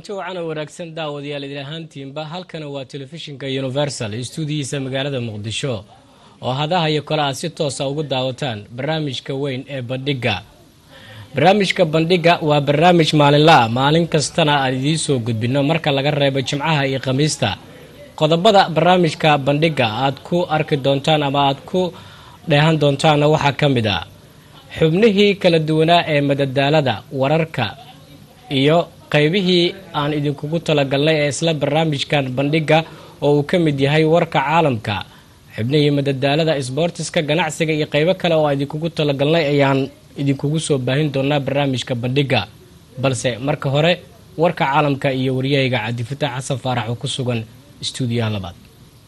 kulanti wacan oo wanaagsan daawadayaal idin ahaantiinba halkana waa telefishinka universal istuudiyiisa magaalada muqdisho oo hadaha iyo kole aad si toosa ugu daawataan barnaamijka weyn ee bandhigga barnaamijka bandhigga waa barnaamij maalinla ah maalin kastana aan idiin soo gudbino marka laga reebo jimcaha iyo khamiista qodobada barnaamijka bandhigga aad ku arki doontaan ama aad ku dheehan doontaanna waxaa ka mid a xubnihii kala duwanaa ee madadaalada wararka iyo qaybihii aan idinkugu talagalnay ee isla barnaamijkan bandhigga oo uu ka mid yahay warka caalamka xubnihii madadaalada sboortiska ganacsiga iyo qaybo kale oo aan idinkugu talagalnay ayaan idinkugu soo baahin doonaa barnaamijka bandhigga balse marka hore warka caalamka iyo waryahayga cabdifatax xasan faarax oo ku sugan istuudiyaha labaad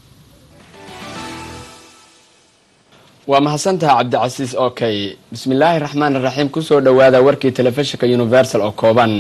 waa mahadsantaha cabdicasiis okay bismillaahi raxmaan raxiim kusoo dhowaada warkii telefishinka universal oo kooban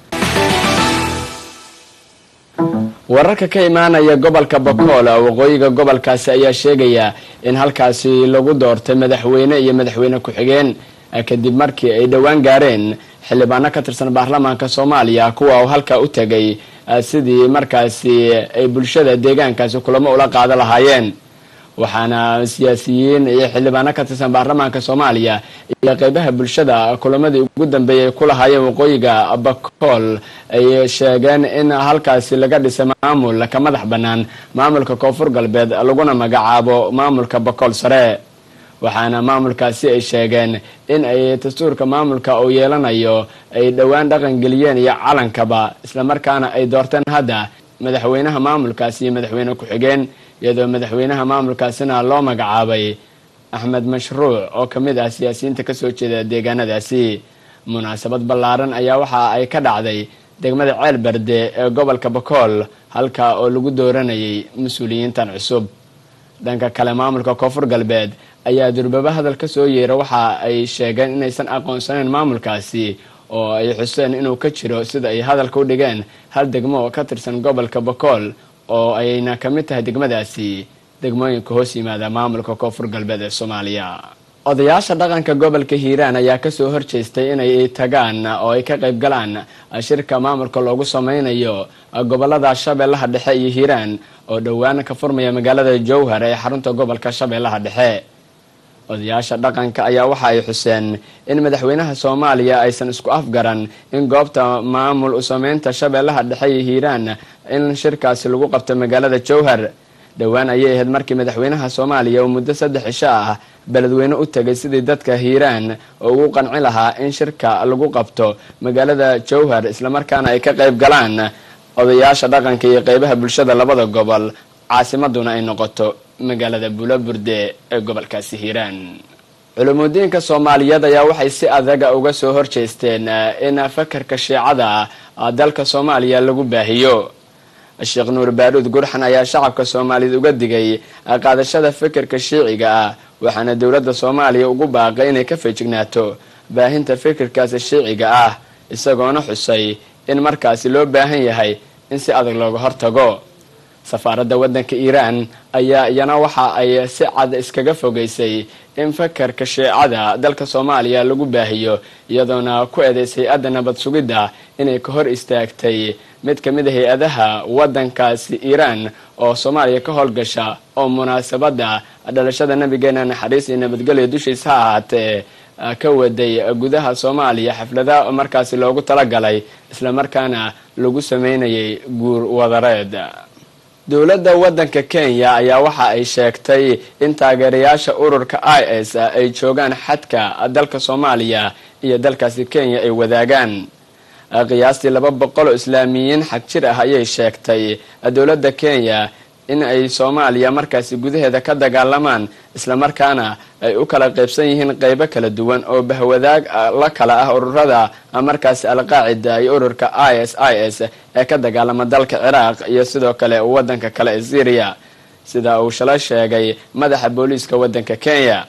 wararka ka imaanaya gobolka bakool waqooyiga gobolkaasi ayaa sheegaya in halkaasi lagu doortay madaxweyne iyo madaxweyne ku-xigeen kadib markii ay dhowaan gaareen xildhibaano ka tirsan baarlamaanka soomaaliya kuwa uu halkaa u tegay sidii markaasi ay bulshada deegaankaasi kulamo ula qaado lahaayeen waxaana siyaasiyiin iyo xildhibaano ka tirsan baarlamaanka soomaaliya iyo qeybaha bulshada kulamadii ugu dambeeyay ay ku lahaayeen waqooyiga bakool ay sheegeen in halkaasi laga dhisay maamul ka madax bannaan maamulka koonfur galbeed laguna magacaabo maamulka bakool sare waxaana maamulkaasi ay sheegeen in ay dastuurka maamulka uu yeelanayo ay dhowaan dhaqan geliyeen iyo calankaba islamarkaana ay doorteen hadda madaxweynaha maamulkaasi iyo madaxweyne ku-xigeen iyadoo madaxweynaha maamulkaasina loo magacaabay axmed mashruuc oo ka mid ah siyaasiyiinta kasoo jeeda deegaanadaasi munaasabad ballaaran ayaa waxa ay ka dhacday degmada ceel berde ee gobolka bakool halka oo lagu dooranayay mas-uuliyiintan cusub dhanka kale maamulka koonfur galbeed ayaa durbaba hadal ka soo yeera waxa ay sheegeen inaysan aqoonsanayn maamulkaasi oo ay xuseen inuu ka jiro sida ay hadalka u dhigeen hal degmo oo ka tirsan gobolka bakool oo ayna ka mid tahay degmadaasi degmooyinka hoos yimaada maamulka koonfur galbeed ee soomaaliya odayaasha dhaqanka gobolka hiiraan ayaa kasoo horjeestay inay tagaan oo ay ka qayb galaan shirka maamulka loogu sameynayo gobolada shabeellaha dhexe iyo hiiraan oo dhowaan ka furmaya magaalada jowhar ee xarunta gobolka shabeellaha dhexe odayaasha dhaqanka ayaa waxa ay xuseen in madaxweynaha soomaaliya aysan isku afgaran in goobta maamul u sameynta shabeellaha dhexe iyo hiiraan in shirkaasi lagu qabto magaalada jowhar dhowaan ayay ahayd markii madaxweynaha soomaaliya uu muddo saddex cisho ah beledweyne u tegay sidii dadka hiiraan oo ugu qanci lahaa in shirka lagu qabto magaalada jowhar islamarkaana ay ka qayb galaan odayaasha dhaqanka iyo qeybaha bulshada labada gobol caasimaduna ay noqoto magaalada buulaburde ee gobolkaasi hiiraan culumudiinka soomaaliyeed ayaa waxay si adaga uga soo horjeesteen in fakarka shiicada dalka soomaaliya lagu baahiyo sheekh nuur baaruud gurxan ayaa shacabka soomaaliyeed uga digay qaadashada fikirka shiiciga ah waxaana dowladda soomaaliya ugu baaqay inay ka feejignaato baahinta fikirkaasi shiiciga ah isagoona xusay in markaasi loo baahan yahay in si adag looga hortago safaaradda waddanka iiraan ayaa iyana waxa ay si cad iskaga fogeysay in fakarka shiicada dalka soomaaliya lagu baahiyo iyadoona ku eedeysay hay-adda nabad sugidda inay ka hor istaagtay mid ka mid a hay-adaha waddankaasi iiraan oo soomaaliya ka howlgasha oo munaasabadda dhalashada nabigeena naxariis iyo nabadgelya dushiisa ha ahaatee ka waday gudaha soomaaliya xaflada markaasi loogu talagalay islamarkaana lagu sameynayay guur wadareed dowladda waddanka kenya ayaa waxa ay sheegtay in taageerayaasha ururka i s ay joogaan xadka dalka soomaaliya iyo dalkaasi kenya ay wadaagaan qiyaastii laba boqol oo islaamiyiin xag jir ah ayay sheegtay dowladda kenya in ay soomaaliya markaasi gudaheeda ka dagaalamaan islamarkaana ay u kala qaybsan yihiin qeybo kala duwan oo bahwadaag la kala ah ururada markaasi alqaacida iyo ururka i s i s ee ka dagaalama dalka ciraaq iyo sidoo kale wadanka kale ee syriya sida uu shalay sheegay madaxa booliiska wadanka kenya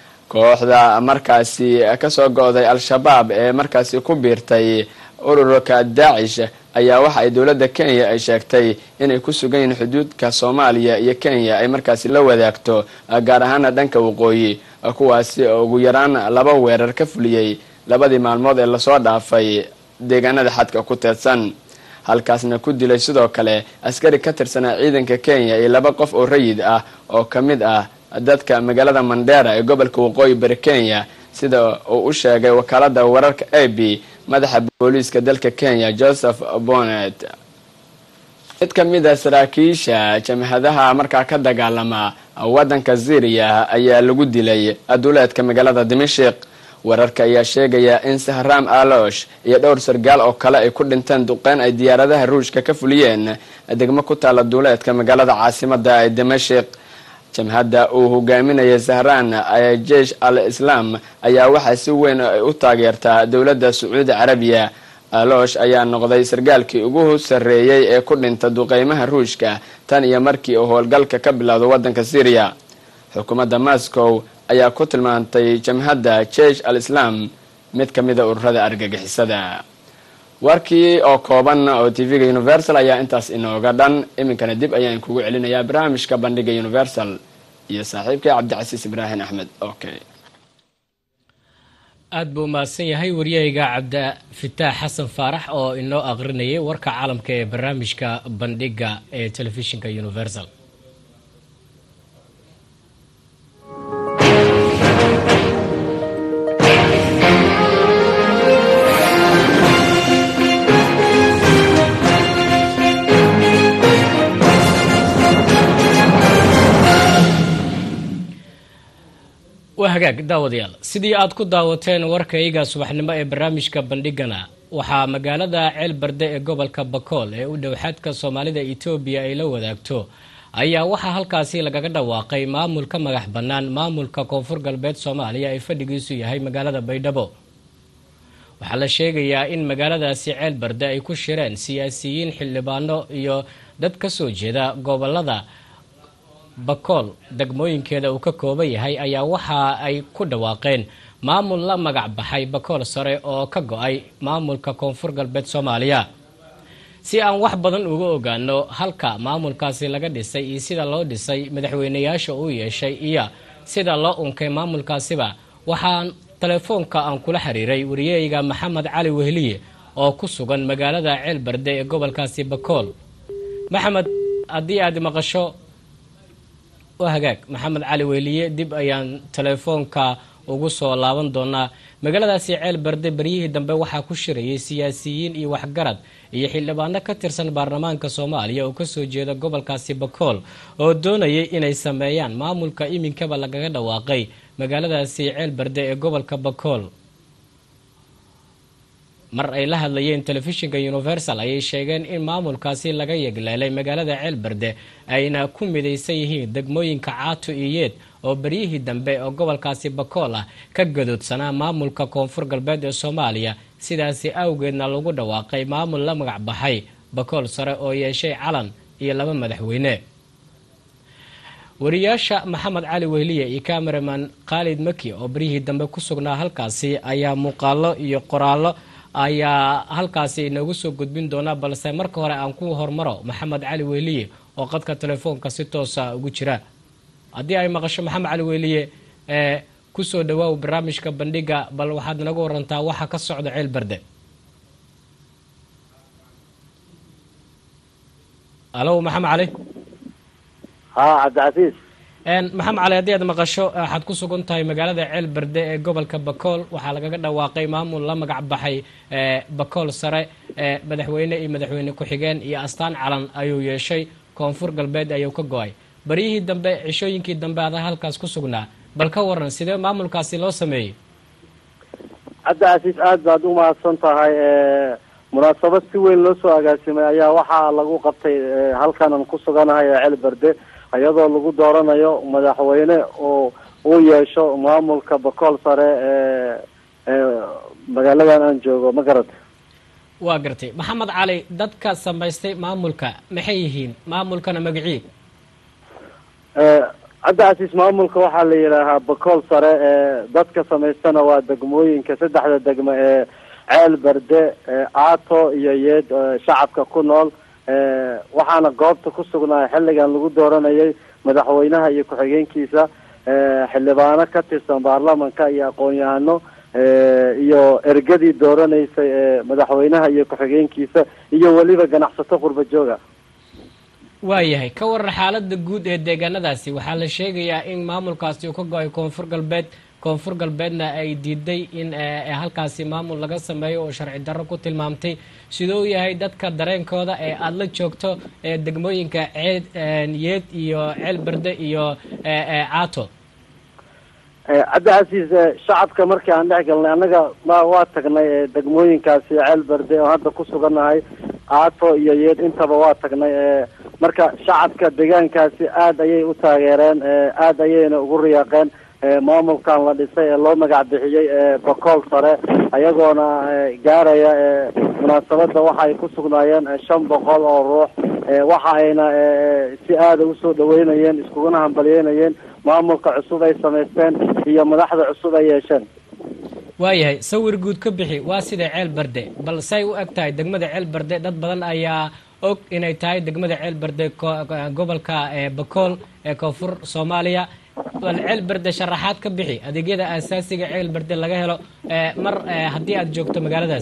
kooxda markaasi kasoo go-day al-shabaab ee markaasi ku biirtay ururka daacish ayaa waxa ay dowladda kenya ay sheegtay inay ku sugan yihiin xuduudka soomaaliya iyo kenya ay markaasi la wadaagto gaar ahaana dhanka waqooyi kuwaasi oo ugu yaraan laba weerar ka fuliyey labadii maalmood ee lasoo dhaafay deegaanada xadka ku teedsan halkaasna ku dilay sidoo kale askari ka tirsanaa ciidanka kenya iyo laba qof oo rayid ah oo ka mid ah dadka magaalada mandera ee gobolka waqooyi bari kenya sida uu u sheegay wakaalada wararka a b madaxa booliiska dalka kenya joseph bonet mid ka mid a saraakiisha jamhadaha markaa ka dagaalama waddanka syriya ayaa lagu dilay aduleedka magaalada dimashik wararka ayaa sheegaya in sahraam alosh iyo dhowr sargaal oo kale ay ku dhinteen duqeyn ay diyaaradaha ruushka ka fuliyeen degmo ku taala duuleedka magaalada caasimada ee dimashik jamhadda uu hogaaminaya sahraan jeish al islaam ayaa waxaa si weyn u taageertaa dowladda sacuudi carabiya alosh ayaa noqday sargaalkii ugu sarreeyey ee ku dhinta duqeymaha ruushka tan iyo markii uu howlgalka ka bilowdo waddanka syriya xukuumadda moscow ayaa ku tilmaantay jamhadda jeish al islaam mid ka mida ururada argagixisada warkii oo kooban oo t v-ga universal ayaa intaas inooga dhan iminkana dib ayaan kugu celinayaa barnaamijka bandhiga universal iyo saaxiibkay cabdicasiis ibraahim axmed okay aada buu mahadsan yahay waryahayga cabdifitaax xasan faarax oo inoo aqrinayay warka caalamka ee barnaamijka bandhiga ee telefishinka universal waa hagaag daawadayaal sidii aada ku daawateen warkayga subaxnimo ee barnaamijka bandhigana waxaa magaalada ceelbarde ee gobolka bakool ee u dhow xadka soomaalida etoobiya ay la wadaagto ayaa waxaa halkaasi lagaga dhawaaqay maamulka magax bannaan maamulka koonfur galbeed soomaaliya ee fadhigiisu yahay magaalada baydhabo waxaa la sheegayaa in magaaladaasi ceelbarde ay ku shireen siyaasiyiin xildhibaano iyo dad ka soo jeeda gobolada bakool degmooyinkeeda uu ka kooban yahay ayaa waxa ay ku dhawaaqeen maamul la magac baxay bakool sare oo ka go-ay maamulka koonfur galbeed soomaaliya si aan wax badan uga ogaano halka maamulkaasi laga dhisay iyo sida loo dhisay madaxweyneyaasha uu yeeshay iyo sida loo unkay maamulkaasiba waxaan telefoonka aan kula xiriiray wariyahayga maxamed cali wehliye oo ku sugan magaalada ceelbarde ee gobolkaasi bakool maxamed haddii aad maqasho waa hagaag maxamed cali wehliye dib ayaan telefoonka ugu soo laaban doonaa magaaladaasi ceel barde beryihii dambe waxaa ku shirayay siyaasiyiin iyo waxgarad iyo xildhibaano ka tirsan baarlamaanka soomaaliya oo kasoo jeeda gobolkaasi bakool oo doonayay inay sameeyaan maamulka iminkaba lagaga dhawaaqay magaaladaasi ceel barde ee gobolka bakool mar ay la hadlayeen telefishinka universal ayay sheegeen in maamulkaasi laga yegleelay magaalada ceelbarde ayna ku midaysan yihiin degmooyinka caato iyo yeed oo beryihii dambe oo gobolkaasi bakool ah ka gadoodsanaa maamulka koonfur galbeed ee soomaaliya sidaasi awgeedna lagu dhawaaqay maamul la magac baxay bakool sare oo yeeshay calan iyo laba madaxweyne wariyaasha maxamed cali wehliye iyo cameraman khaalid maki oo beryihii dambe ku sugnaa halkaasi ayaa muuqaalo iyo qoraallo ayaa halkaasi inoogu soo gudbin doonaa balse marka hore aan ku hormaro maxamed cali wehliye oo qadka telefoonka si toosa ugu jira haddii ay maqasho maxamed cali wehliye ee kusoo dhawaaw barnaamijka bandhiga bal waxaad naga warantaa waxa ka socda ceel barde alo maxamed cali ha cabdicasiis maxamed cali haddii aad maqasho waxaad ku sugan tahay magaalada ceel barde ee gobolka bakool waxaa lagaga dhawaaqay maamul la magac baxay bakool sare madaxweyne iyo madaxweyne ku-xigeen iyo astaan calan ayuu yeeshay koonfur galbeed ayuu ka go-ay baryihii dambe cishooyinkii dambe ada halkaas ku sugnaa bal ka waran sidee maamulkaasi loo sameeyey cabdicasiis aada baad u mahadsan tahay munaasabad si weyn loo soo agaasimay ayaa waxaa lagu qabtay halkanan ku suganahay ee ceel barde iyadoo lagu dooranayo madaxweyne oo uu yeesho maamulka bakool sare ee ee magaaladan aan joogo ma garata waa gartay maxamed cali dadka samaystay maamulka maxay yihiin maamulkana magacii cabdicasiis maamulka waxaa la yidhaahaa bakool sare ee dadka samaystana waa degmooyinka saddexda degmo ee ceel barde aato iyo yeed shacabka ku nool waxaana goobta ku sugnaa xilligan lagu dooranayay madaxweynaha iyo ku-xigeenkiisa xildhibaano ka tirsan baarlamanka iyo aqoon-yahano iyo ergadii dooranaysay madaxweynaha iyo ku-xigeenkiisa iyo weliba ganacsato qurba jooga waayahay ka waran xaalada guud ee deegaanadaasi waxaa la sheegayaa in maamulkaasi uu ka go-ay koonfur galbeed koonfur galbeedna ay diiday in halkaasi maamul laga sameeyo oo sharci darro ku tilmaamtay siduu yahay dadka dareenkooda ee aada la joogto ee degmooyinka ceed yeed iyo ceel berde iyo caato cabdicasiis shacabka markii aan dhex galnay annaga ma waa tagnay degmooyinkaasi ceel berde oo hadda ku sugannahay caato iyo yeed intaba waa tagnay marka shacabka deegaankaasi aada ayay u taageereen aada ayayna ugu riyaaqeen maamulkan la dhisay ee loo magac bixiyey bakool sare ayagoona gaaraya munaasabada waxa ay ku sugnaayeen shan boqol oo ruux waxa ayna si aada usoo dhaweynayeen iskuguna hambalyeynayeen maamulka cusub ay samaysteen iyo madaxda cusub ay yeesheen waayahay sawir guud ka bixi waa sida ceel berde bal say u eg tahay degmada ceel berde dad badan ayaa og inay tahay degmada ceel berde gobolka bakool ee koonfur soomaaliya bal ceel berde sharaxaad ka bixi adeegyada aasaasiga ceel berde laga helo mar haddii aada joogto magaaladaas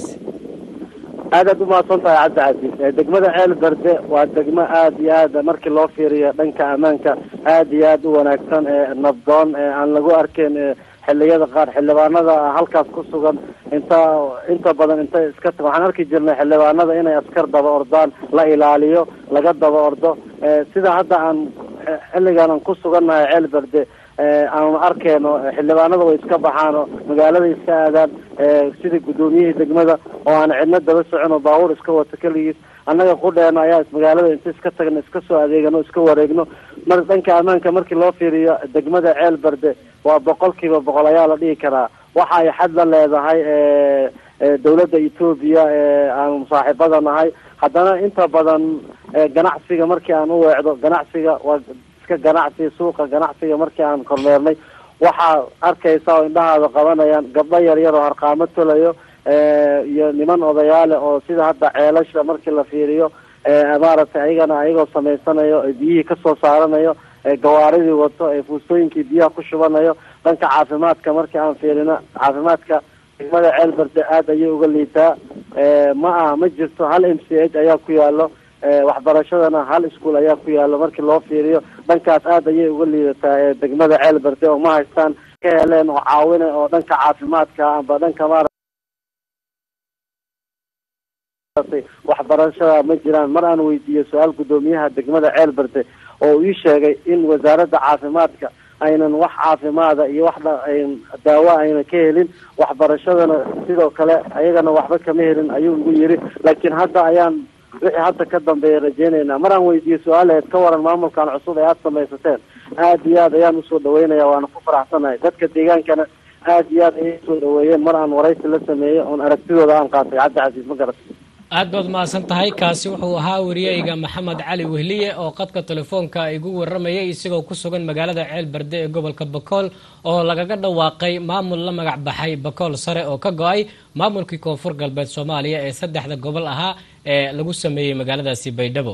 aad aad umahadsan tahay cabdicasiis degmada ceel berde waa degmo aada iyo aad markii loo fiiriyo dhanka ammaanka aada iyo aada u wanaagsan nabdoon aan lagu arkeyn xilliyada qaar xildhibaanada halkaas ku sugan inta inta badan intay iska ta waxaan arki jirnay xildhibaanada inay askar daba ordaan la ilaaliyo laga daba ordo sida hadda aan xilligan aan ku sugannahay ceel berde aanu arkeyno xildhibaanada way iska baxaan oo magaalada iska aadaan sida guddoomiyihii degmada oo aan cidno daba socon oo baabuur iska wato keligiis annaga qudheena ayaa magaalada inta iska tagno iska soo adeegano iska wareegno mar dhanka ammaanka markii loo fiiriyo degmada ceel berde waa boqol kiiba boqol ayaa la dhihi karaa waxa ay xad la leedahay dawladda etoobiya aanu saaxiibada nahay haddana inta badan ganacsiga markii aan u weecdo ganacsiga waa iska ganacsi suuqa ganacsiga markii aan kormeernay waxaa arkaysa oo indhahaada qabanayaan gabdho yar yar oo harqaamo tolayo iyo niman odayaale oo sida hadda ceelasha markii la fiiriyo maaragtay ayagana ayagoo samaysanayo biyihii kasoo saaranayo gawaaridii wato ee fuustooyinkii biyaha ku shubanayo dhanka caafimaadka markii aan fiirino caafimaadka degmada ceel berde aada ayay uga liitaa ma aha ma jirto hal m c h ayaa ku yaalo waxbarashadana hal ischool ayaa ku yaalo markii loo fiiriyo dhankaas aada ayay uga liidataa degmada ceel berde oo ma haystaan ka heleen oo caawina oo dhanka caafimaadka amba dhanka maara waxbarashada ma jiraan mar aan weydiiyo su-aal guddoomiyaha degmada ceel berde oo ii sheegay in wasaaradda caafimaadka aynan wax caafimaada iyo wax daawo ayna ka helin waxbarashadana sidoo kale ayagana waxba kama helin ayuu igu yiri laakiin hadda ayaan wixii hadda ka dambeeya rajeynaynaa mar aan weydiiyo su-aaleed ka waran maamulkan cusub ee aada samaysateen aada iyo aad ayaan usoo dhaweynaya waana ku faraxsanahay dadka deegaankana aada iyo aad ayay usoo dhaweeyeen mar aan waraysi la sameeyey oon aragtidooda aan qaatay cabdi casiis ma garat aad baad mahadsan tahay kaasi wuxuu ahaa wariyeyga maxamed cali wehliye oo qadka telefoonka igu waramayay isagoo ku sugan magaalada ceel berde ee gobolka bakool oo lagaga dhawaaqay maamul la magac baxay bakool sare oo ka go-ay maamulkii koonfur galbeed soomaaliya ee saddexda gobol ahaa ee lagu sameeyey magaaladaasi baydhabo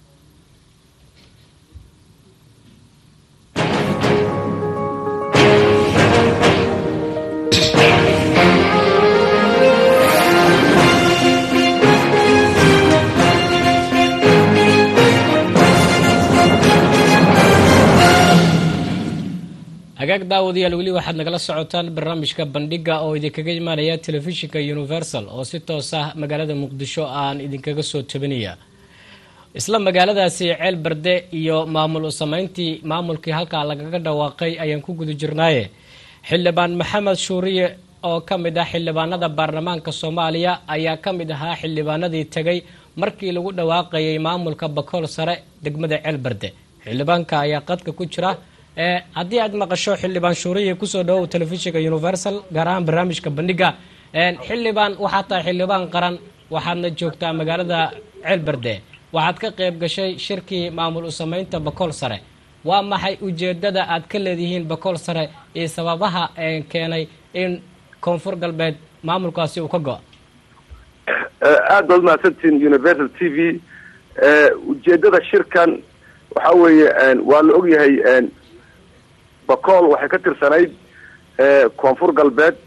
hagaag daawadayaal weli waxaad nagala socotaan barnaamijka bandhiga oo idinkaga imaanaya telefishinka universal oo si toos ah magaalada muqdisho aan idinkaga soo tabinaya isla magaaladaasi ceel berde iyo maamul sameyntii maamulkii halkaa lagaga dhawaaqay ayaan ku guda jirnaaye xildhibaan maxamed shuuriye oo ka mid ah xildhibaanada baarlamaanka soomaaliya ayaa ka mid ahaa xildhibaanadii tegay markii lagu dhawaaqayay maamulka bakool sare degmada ceel berde xildhibaanka ayaa qadka ku jira haddii aad maqasho xildhibaan shuuriye kusoo dhawow telefishinka universal gaar ahaan barnaamijka bandhiga xildhibaan waxaad tahay xildhibaan qaran waxaadna joogtaa magaalada ceel berde waxaad ka qayb gashay shirkii maamul u sameynta bakool sare waa maxay ujeedada aad ka leedihiin bakool sare iyo sababaha keenay in koonfur galbeed maamulkaasi uu ka go- aad baad umahadsantihin universal t v ujeedada shirkan waxa weeye waa la ogyahay bacool waxay ka tirsanayd koonfur galbeed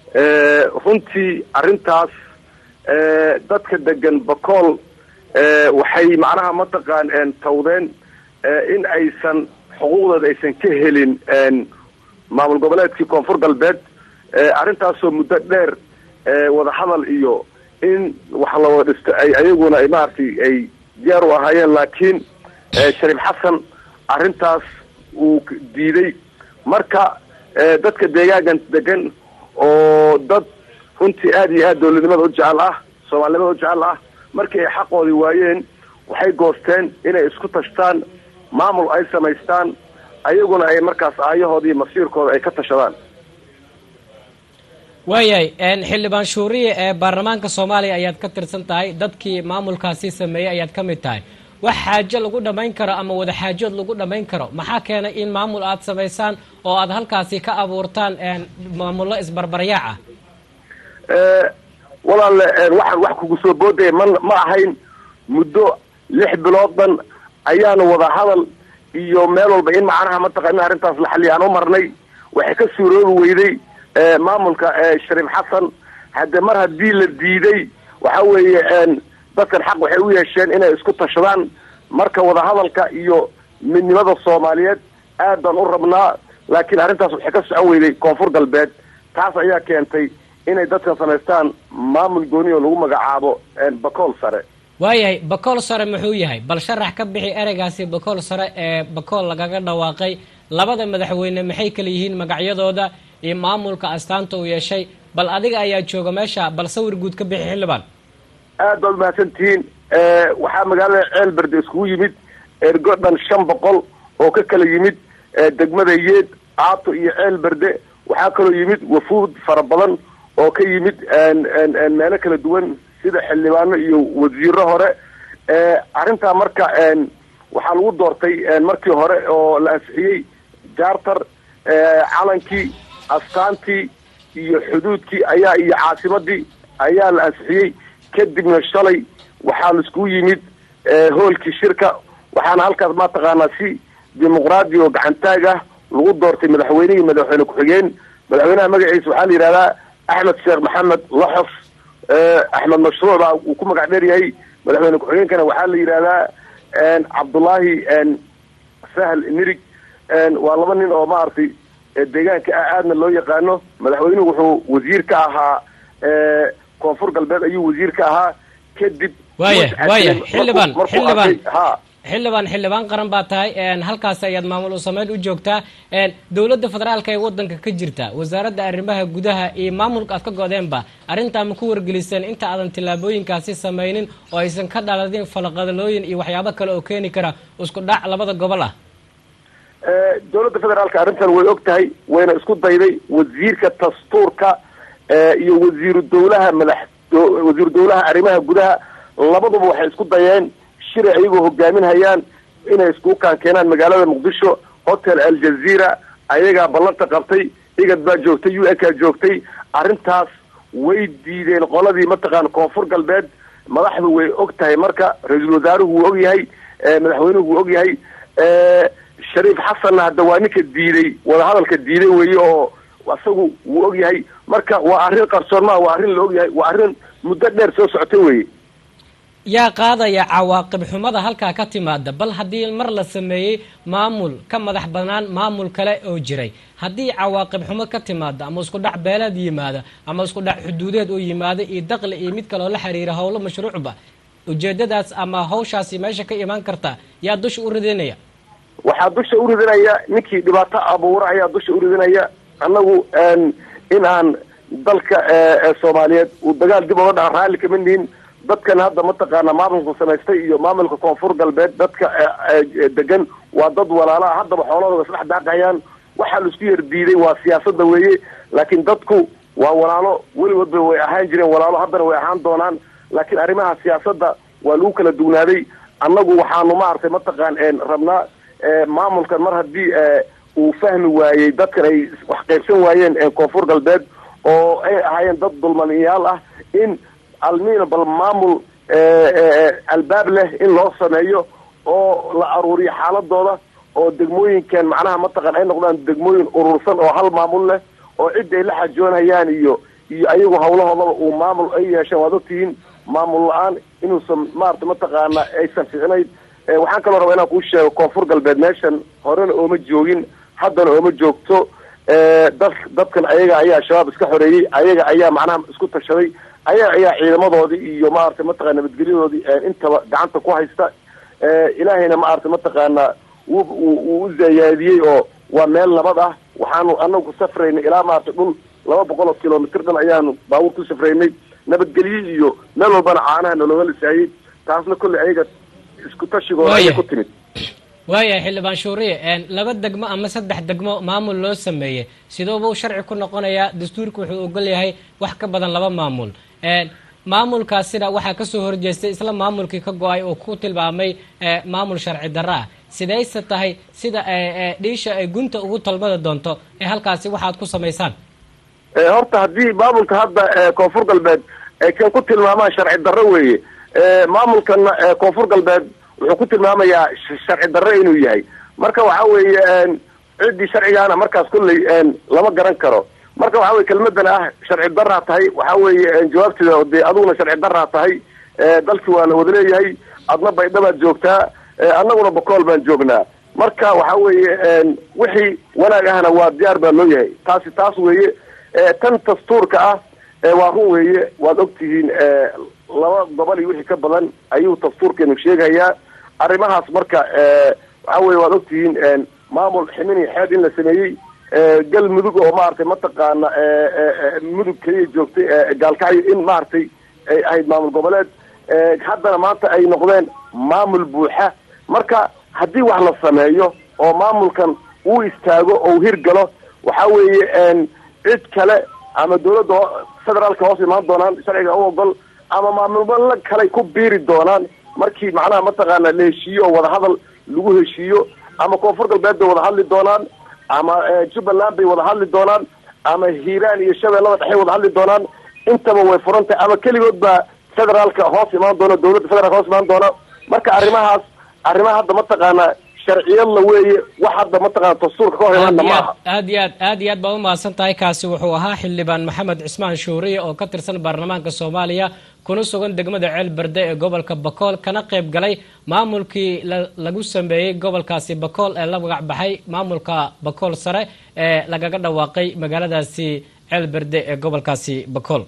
runtii arrintaas dadka degan bakool waxay macnaha mataqaan tawdeen in aysan xuquuqdooda aysan ka helin maamul goboleedkii koonfur galbeed arrintaasoo muddo dheer wadahadal iyo in wax la wada dhisto ay ayaguna ay maaragtay ay diyaar u ahaayeen laakiin shariif xasan arrintaas uu diiday marka dadka deegaankan degan oo dad runtii aada iyo aada dowladnimada u jecel ah soomaalinimada u jecel ah markii ay xaqoodii waayeen waxay goosteen inay isku tashtaan maamul ay samaystaan ayaguna ay markaas aayahoodii masiirkooda ay ka tashadaan waayahay xildhibaan shuuriye ee baarlamaanka soomaaliya ayaad ka tirsan tahay dadkii maamulkaasi sameeyey ayaad ka mid tahay wax xaajo lagu dhammayn karo ama wada xaajood lagu dhammayn karo maxaa keenay in maamul aada samaysaan oo aada halkaasi ka abuurtaan maamullo isbarbaryaac ah walaalle waxaan wax kugu soo boodaya ma ma ahayn muddo lix bilood dhan ayaanu wada hadal iyo meel walba in macnaha mataqan in arrintaas la xaliya aan u marnay waxay ka suuroobi weyday maamulka shariif xasan hadde mar haddii la diiday waxa weeye dadkan xaq waxay u yeesheen inay isku tashadaan marka wadahadalka iyo midnimada soomaaliyeed aad baan u rabnaa laakiin arrintaas waxay ka socon weyday koonfur galbeed taas ayaa keentay inay dadkan samaystaan maamul gooni oo lagu magacaabo bakool sare waayahay bakool sare muxuu yahay bal sharax ka bixi ereygaasi bakool sare ee bakool lagaga dhawaaqay labada madaxweyne maxay kala yihiin magacyadooda iyo maamulka astaanta uu yeeshay bal adiga ayaa jooga meesha bal sawir guud ka bixi xildhibaan aad baad umahadsantihiin waxaa magaalada ceelberde iskugu yimid ergo dhan shan boqol oo ka kala yimid degmada yeed caato iyo ceelberde waxaa kaloo yimid wafuud fara badan oo ka yimid meelo kala duwan sida xildhibaano iyo wasiiro hore arrintaa marka waxaa lagu doortay markii hore oo la ansixiyey jaartar calankii astaantii iyo xuduudkii ayaa iyo caasimadii ayaa la ansixiyey kadibna shalay waxaa la iskugu yimid hoolkii shirka waxaana halkaas mataqaanaa si dimuqraadi oo gacantaag ah lagu doortay madaxweynihii madaxweyne ku-xigeen madaxweynaha magaciisa waxaa la yidhahdaa axmed sheekh maxamed laxos axmed mashruuc baa uu ku magac dheer yahay madaxweyne ku-xigeenkana waxaa la yidhahdaa cabdullaahi sahal nirig waa laba nin oo maaragtay deegaanka ah aadna loo yaqaano madaxweynuhu wuxuu wasiir ka ahaa koonfur galbeed ayuu wasiir ka ahaa kadib waaya waaya xildhibaan xildhibaan ha xildhibaan xildhibaan qaran baa tahay halkaas ayaad maamul u sameyn u joogtaa dowladda federaalka ee wadanka ka jirta wasaaradda arrimaha gudaha iyo maamulka aad ka godeenba arrintaa ma ku wargeliseen inta aadan tillaabooyinkaasi samaynin oo aysan ka dhaladin falaqadalooyin iyo waxyaabo kale oo keeni kara isku dhac labada gobol ah dowladda federaalka arrintan way og tahay wayna isku dayday wasiirka dastuurka iyo wasiiru dawlaha madax wasiiru dawlaha arrimaha gudaha labaduba waxay isku dayeen shiray ayagoo hogaaminhayaan inay iskugu kaan keenaan magaalada muqdisho hotel aljazeera ayagaa ballanta qabtay igad baa joogtay u ekaa joogtay arrintaas way diideen qoladii mataqaana koonfur galbeed madaxdu way og tahay marka ra-iisul wasaaruhu wuu og yahay madaxweynuhu wuu og yahay shariif xasanna hadda waa ninka diiday wadahadalka diiday weeye oo isagu wuu og yahay marka waa arrin qarsoon maa waa arrin la og yahay waa arrin muddo dheer soo socota weye yaa qaadaya cawaaqib xumada halkaa ka timaada bal haddii mar la sameeyey maamul ka madax banaan maamul kale oo jiray haddii cawaaqib xumo ka timaada ama isku dhac beeleed yimaada ama isku dhac xuduudeed oo yimaada iyo daqli iyo mid kaleoo la xiriira howlo mashruucba ujeedadaas ama hawshaasi meesha ka imaan karta yaa dusha u ridinaya waxaa dusha u ridinaya ninkii dhibaato abuura ayaa dusha u ridinaya annagu in aan dalka soomaaliyeed uu dagaal dib oga dhaca raalli kama nihin dadkan hadda mataqaana maamulka samaystay iyo maamulka koonfur galbeed dadka degan waa dad walaala ah haddaba xoolahooda isdhex daaqayaan waxaa la isku yar diiday waa siyaasada weeye laakiin dadku waa walaalo weligoodba way ahaan jireen walaalo haddana way ahaan doonaan laakiin arrimaha siyaasadda waa lagu kala dugnaaday annagu waxaanu maaragtay mataqaan rabnaa maamulkan mar haddii uu fahmi waayey dadkan ay wax qaybsan waayeen koonfur galbeed oo ay ahaayeen dad dulmaniyaal ah in almiina bal maamul albaab leh in loo sameeyo oo la aruuriyo xaaladooda oo degmooyinkan macnaha mataqan ay noqdaan degmooyin urursan oo hal maamul leh oo cidda ay la xajoonayaan iyo iyo ayagu hawlahoodaba uu maamul ay yeesheen waad ogtihiin maamul la-aan inuusan maarata mataqaana aysan ficnayn waxaan kaloo rabaa inaan kuu sheego koonfur galbeed meeshan horena ooma joogin haddana ooma joogto dad dadkan ayaga ayaa shabaab iska xoreeyey ayaga ayaa macnaha isku tashaday ayaga ayaa ciidamadoodii iyo maarata mataqana nabadgelyadoodii intaba gacanta ku haysta ilaahayna maarata mataqaana wuu wuu u zayaadiyey oo waa meel nabad ah waxaanu anagu ku safraynay ilaa maarata dhul laba boqol oo kilomitr dhan ayaanu baabuur ku safraynay nabadgelye iyo meel walbana caanaha nalooga lisaayey taasna kolley ayaga isku tashigooda ayay ku timid waayahay xildhibaan shuuriye laba degmo ama saddex degmo maamul loo sameeyey sidooba u sharci ku noqonayaa dastuurka wuxuu ogol yahay wax ka badan laba maamul maamulkaasina waxaa kasoo horjeestay isla maamulkii ka go-ay oo ku tilmaamay maamul sharci darro ah sidayse tahay sida dhiisha ay gunta ugu talmada doonto ee halkaasi waxaad ku samaysaan horta haddii maamulka hadda koonfur galbeed ay kan ku tilmaamaan sharci darro weeye maamulkana koonfur galbeed wuxuu ku tilmaamayaa sharci darro inuu yahay marka waxa weeye ciddii sharcigaana markaas kulley lama garan karo marka waxa weye kelmadan ah sharci daraa tahay waxa weeye jawaabteeda dee adiguna sharci daraa tahay dalkii waa la wada leeyahay adna baydhabaad joogtaa annaguna bakool baan joognaa marka waxa weeye wixii wanaag ahna waa diyaar baa loo yahay taasi taas weeye tan dastuurka ah waa run weeye waad ogtihiin laba gobol iyo wixii ka badan ayuu dastuurkeenu sheegayaa arrimahaas marka waxa weye waad ogtihiin maamul ximin iyo xeed in la sameeyey galmudug oo maaragtay mataqaana mudug keliya joogtay gaalkacyo in maaragtay ay ahayd maamul goboleed haddana maanta ay noqdeen maamul buuxa marka haddii wax la sameeyo oo maamulkan uu istaago oo u hirgalo waxa weeye cid kale ama dawladda federaalka hoos imaan doonaan sharciga u ogol ama maamulmala kaley ku biiri doonaan markii macnaha mataqaana la heshiiyo oo wadahadal lagu heshiiyo ama koonfur galbeed bay wada hadli doonaan ama jubbaland bay wada hadli doonaan ama hiiraan iyo shabeellada dhexay wada hadli doonaan intaba way furan tahay ama keligood baa federaalka hoos imaan doona dawladda federaalka hoos imaan doona marka arrimahaas arrimaha hadda mataqaana sharciyadla weeye wax hadda mataqana dastuurka ka hor imaana maaha aad iyo aad aad iyo aad baad umahadsan tahay kaasi wuxuu ahaa xildhibaan maxamed cismaan shuuriye oo ka tirsan baarlamaanka soomaaliya kuna sugan degmada ceel berde ee gobolka bakool kana qayb galay maamulkii lagu sameeyey gobolkaasi bakool ee la magac baxay maamulka bakool sare ee lagaga dhawaaqay magaaladaasi ceel berde ee gobolkaasi bakool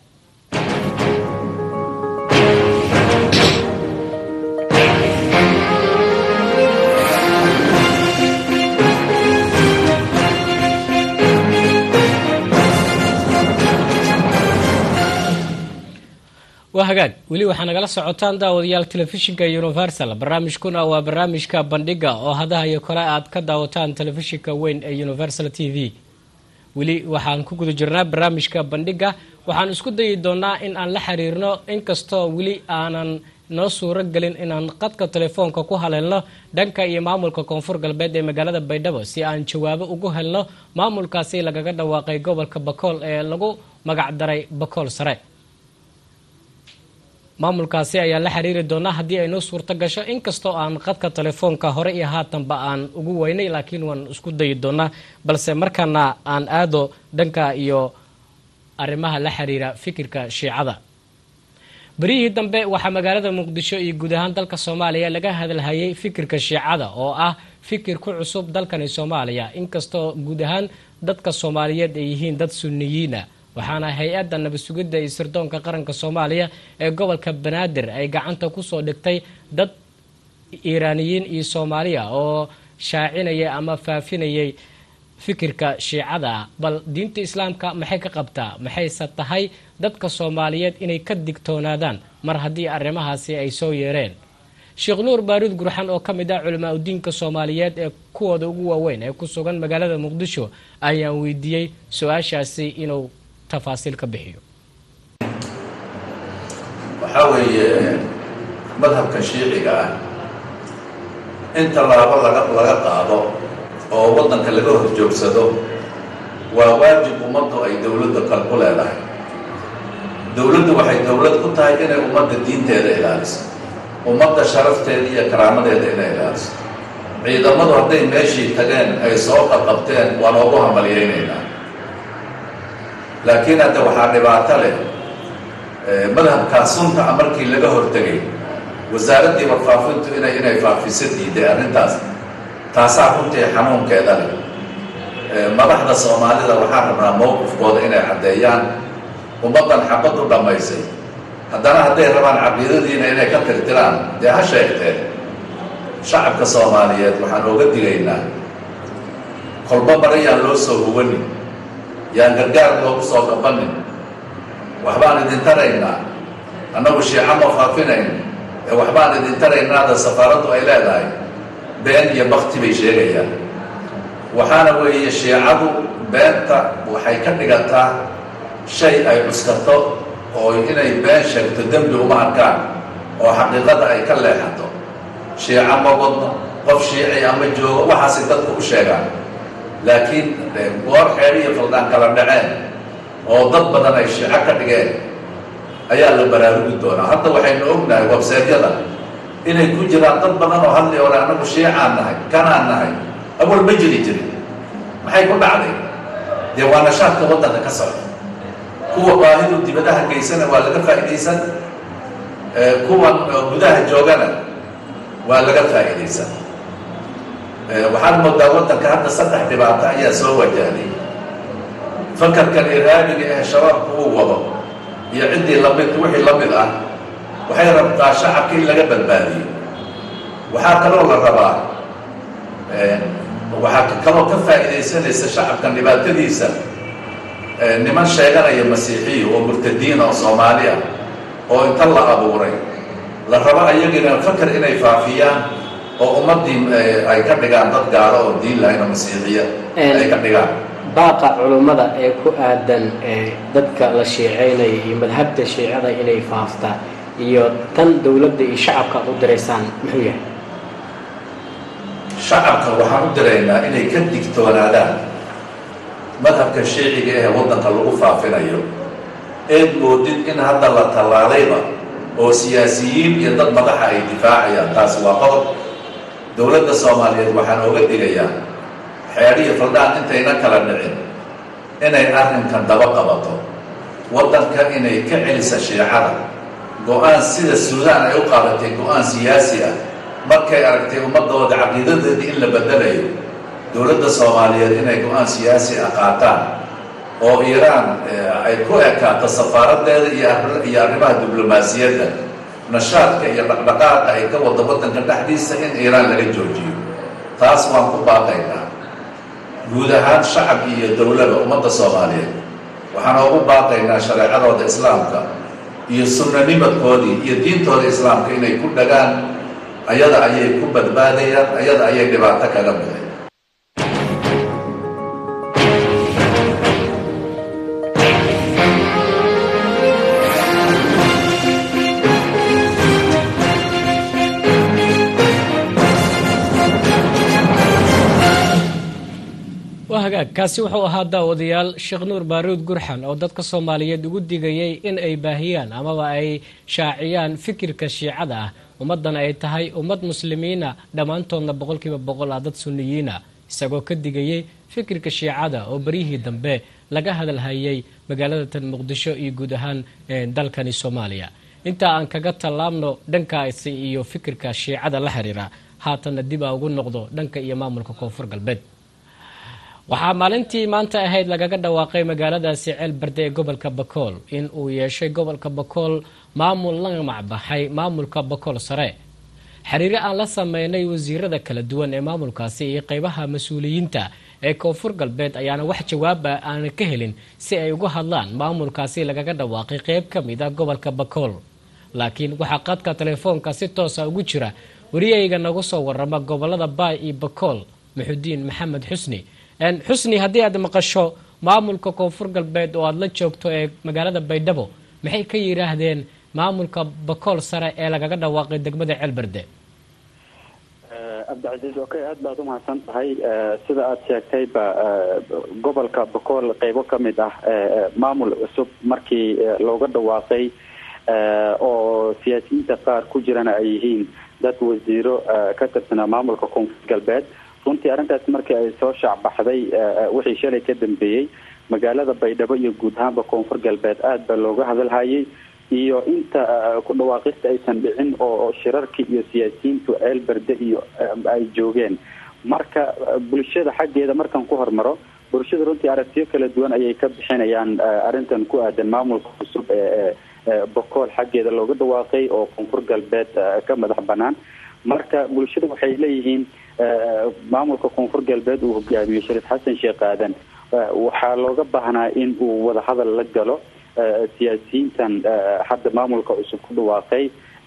waa hagaag weli waxaa nagala socotaan daawadayaal telefishinka universal barnaamijkuna waa barnaamijka bandhiga oo hadaha iyo kale aad ka daawataan telefishinka weyn ee universal t v weli waxaan ku guda jirnaa barnaamijka bandhiga waxaan isku dayi doonaa in aan la xiriirno inkastoo weli aanan noo suuro gelin inaan qadka telefoonka ku haleelno dhanka iyo maamulka koonfur galbeed ee magaalada baydhabo si aan jawaabo ugu helno maamulkaasi lagaga dhawaaqay gobolka bakool ee lagu magacdaray bakool sare maamulkaasi ayaa la xiriiri doonaa haddii ay noo suurto gasho inkastoo aan qadka telefoonka hore iyo haatanba aan ugu weynay laakiin waan isku dayi doonaa balse markaana aan aado dhanka iyo arrimaha la xiriira fikirka shiicada beryihii dambe waxaa magaalada muqdisho iyo guud ahaan dalka soomaaliya laga hadalhayay fikirka shiicada oo ah fikir ku cusub dalkani soomaaliya inkastoo guud ahaan dadka soomaaliyeed ay yihiin dad sunniyiina waxaana hay-adda nabad sugidda iyo sirdoonka qaranka soomaaliya ee gobolka banaadir ay gacanta kusoo dhigtay dad iiraaniyiin iyo soomaaliya oo shaacinaya ama faafinayay fikirka shiicada ah bal diinta islaamka maxay ka qabtaa maxayse tahay dadka soomaaliyeed inay ka digtoonaadaan mar haddii arrimahaasi ay soo yeereen sheekh nuur baaruud gurxan oo ka mid ah culimaa udiinka soomaaliyeed ee kuwooda ugu waaweyn ee ku sugan magaalada muqdisho ayaan weydiiyey su-aashaasi inuu tafaasiil ka bixiyo waxaa weeye madhabka shiiciga ah in tallaabo laga laga qaado oo waddanka laga horjoogsado waa waajib ummaddu ay dowladda kal ku leedahay dowladdu waxay dowlad ku tahay inay ummadda diinteeda ilaaliso ummadda sharafteeda iyo karaamadeeda inay ilaaliso ciidamadu hadday meeshii tageen ay soo qaqabteen waa loogu hambalyaynaynaa laakiin hadda waxaa dhibaato leh madhabkaa sunta a markii laga hortegay wasaaraddii warfaafintu inay inay faafiso diiday arrintaas taasaa runtii xanuunkeeda leh madaxda soomaalida waxaan rabnaa mowqifkooda inay caddeeyaan ummaddan xabad u dhammaysay haddana hadday rabaan caqiidadiina inay ka tirtiraan dee ha sheegteen shacabka soomaaliyeed waxaan ooga digaynaa kolba bara yaan loo soo huwanin yaan gargaar loogu soo gabanin waxbaan idin taraynaa annagu shiica ma faafinayn ee waxbaan idin taraynaada safaaraddu ay leedahay been iyo bakti bay sheegayaan waxaana weeye shiicadu beenta waxay ka dhigataa shay ay cuskato oo inay been sheegto dembi uma arkaan oo xaqiiqada ay ka leexato shiica ma wadno qof shiici ama joogo waxaasay dadku u sheegaan laakiin goor xeer iyo faldaan kala dhaceen oo dad badan ay shiico ka dhigeen ayaa la baraarugi doonaa hadda waxaynu ognahay webseedyada inay ku jiraan dad badan oo hadli ole annagu shiicaan nahay kanaan nahay awal ma jiri jirin maxay ku dhacday dee waa nashaadka waddanka ka socda kuwa baahidu dibadaha geysana waa laga faa'iidaysan kuwan gudaha joogana waa laga faa'iidaysan waxaad moodaa waddanka hadda saddex dhibaato ayaa soo wajahday fakarkan iraabiga ee shabaabku uu wado iyo ciddii lamid wixii la mid ah waxay rabtaa shacabka in laga badbaadiyo waxaa kaloo la rabaa waxaa kaloo ka faa'iidaysanaysa shacabkan dhibaatadiisa niman sheeganaya masiixiya oo murtadiina oo soomaali ah oo inta la abuuray la rabo ayagina fakar inay faafiyaan oo ummaddii ay ka dhigaan dad gaalo oo diin lahayn oo masiixiya ay ka dhigaan baaqa culummada ee ku aadan dadka la shiiceynaya iyo madhabta shiicada inay faafta iyo tan dowladda iyo shacabka ad u diraysaan muxuu yahay shacabka waxaan u diraynaa inay ka digtoonaadaan madhabka shiiciga ee waddanka lagu faafinayo eed moodid in hadda la tallaalayba oo siyaasiyiin iyo dad madaxa ay difaacayaan taasi waa qodob dowladda soomaaliyeed waxaan ooga digayaa xeedhiyo faldhaan intayna kala dhicin inay arrinkan daba qabato waddanka inay ka celisa shiicada go-aan sida suudaan ay u qaadatay go-aan siyaasi ah markay aragtay ummadooda caqiidadeedii in la bedelayo dowladda soomaaliyeed inay go-aan siyaasi ah qaataan oo iiraan ay ku ekaato safaaradeeda iyo arrimaha diblomaasiyadda nashaadka iyo dhaqdhaqaaqa ay ka wada waddanka dhexdiisa in iiraan laga joojiyo taas waan ku baaqaynaa guud ahaan shacab iyo dowlada ummadda soomaaliyeed waxaan oogu baaqaynaa shareecadooda islaamka iyo sunnanimadkoodii iyo diintooda islaamka inay ku dhagaan ayada ayay ku badbaadayaan ayada ayay dhibaato kaga bixin waa hagaag kaasi wuxuu ahaa daawadayaal sheekh nuur baaruud gurxan oo dadka soomaaliyeed ugu digayay in ay baahiyaan amaba ay shaaciyaan fikirka shiicada ah ummaddana ay tahay ummad muslimiina dhammaantoodna boqolkiiba boqol ah dad sunniyiina isagoo ka digayay fikirka shiicada oo beryihii dambe laga hadalhayay magaalada tan muqdisho iyo guud ahaan dalkani soomaaliya intaa aan kaga tallaabno dhankaasi iyo fikirka shiicada la xiriira haatanna dib a ugu noqdo dhanka iyo maamulka koonfur galbeed waxaa maalintii maanta ahayd lagaga dhawaaqay magaaladaasi ceel barde ee gobolka bakool in uu yeeshay gobolka bakool maamul la macbaxay maamulka bakool sare xiriiro aan la sameynay wasiirada kala duwan ee maamulkaasi iyo qeybaha mas-uuliyiinta ee koonfur galbeed ayaana wax jawaaba aanan ka helin si ay uga hadlaan maamulkaasi lagaga dhawaaqay qeyb ka mid a gobolka bakool laakiin waxaa qadka telefoonka si toosa ugu jira wariyayga nagu soo warama gobolada baay iyo bakool maxudiin maxamed xusni xusni haddii aad maqasho maamulka koonfur galbeed oo aada la joogto ee magaalada baydhabo maxay ka yidhaahdeen maamulka bakool sare ee lagaga dhawaaqay degmada ceelberde cabdicasiis okay aada baad umahadsan tahay sida aada sheegtayba gobolka bakool qeybo ka mid ah maamul cusub markii looga dhawaaqay oo siyaasiyiinta qaar ku jirana ay yihiin dad wasiiro ka tirsanaa maamulka koonfur galbeed runtii arrintaas markii ay soo shaacbaxday wixii shalay ka dambeeyey magaalada baydhabo iyo guud ahaanba koonfur galbeed aada baa looga hadalhayay iyo inta ku dhawaaqista aysan dhicin oo shirarkii iyo siyaasiyiintu ceel berde iyo ay joogeen marka bulshada xaggeeda markaan ku hormaro bulshada runtii aragtiyo kala duwan ayay ka bixinayaan arrintan ku aadan maamulka cusub ee bokool xaggeeda looga dhawaaqay oo koonfur galbeed ka madax banaan marka bulshada waxay leeyihiin maamulka koonfur galbeed uu hogaamiyo shariif xasan sheekh aadan waxaa looga baahnaa in uu wadahadal la galo siyaasiyiintan hadda maamulka cusub ku dhawaaqay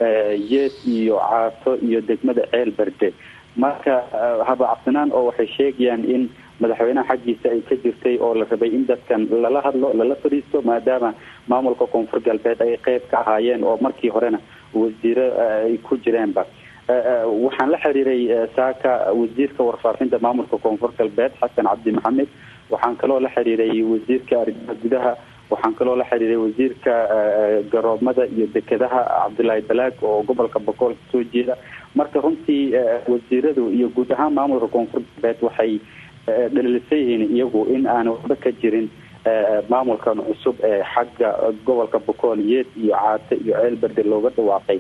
yeed iyo caato iyo degmada ceel berde marka haba cabsinaan oo waxay sheegayaan in madaxweynaha xaggiisa ay ka jirtay oo la rabay in dadkan lala hadlo lala fadhiisto maadaama maamulka koonfur galbeed ay qeyb ka ahaayeen oo markii horena wasiiro ay ku jireenba waxaan la xiriiray saaka wasiirka warfaafinta maamulka koonfur galbeed xasan cabdi maxamed waxaan kaloo la xiriiray wasiirka arrimaha gudaha waxaan kaloo la xiriiray wasiirka garoomada iyo dekedaha cabdullaahi balaag oo gobolka bokool kasoo jeeda marka runtii wasiiradu iyo guud ahaan maamulka koonfur galbeed waxay dhalilisay yihiin iyagu in aan waxba ka jirin maamulkan cusub ee xagga gobolka bokool yeed iyo caate iyo ceel berde looga dhawaaqay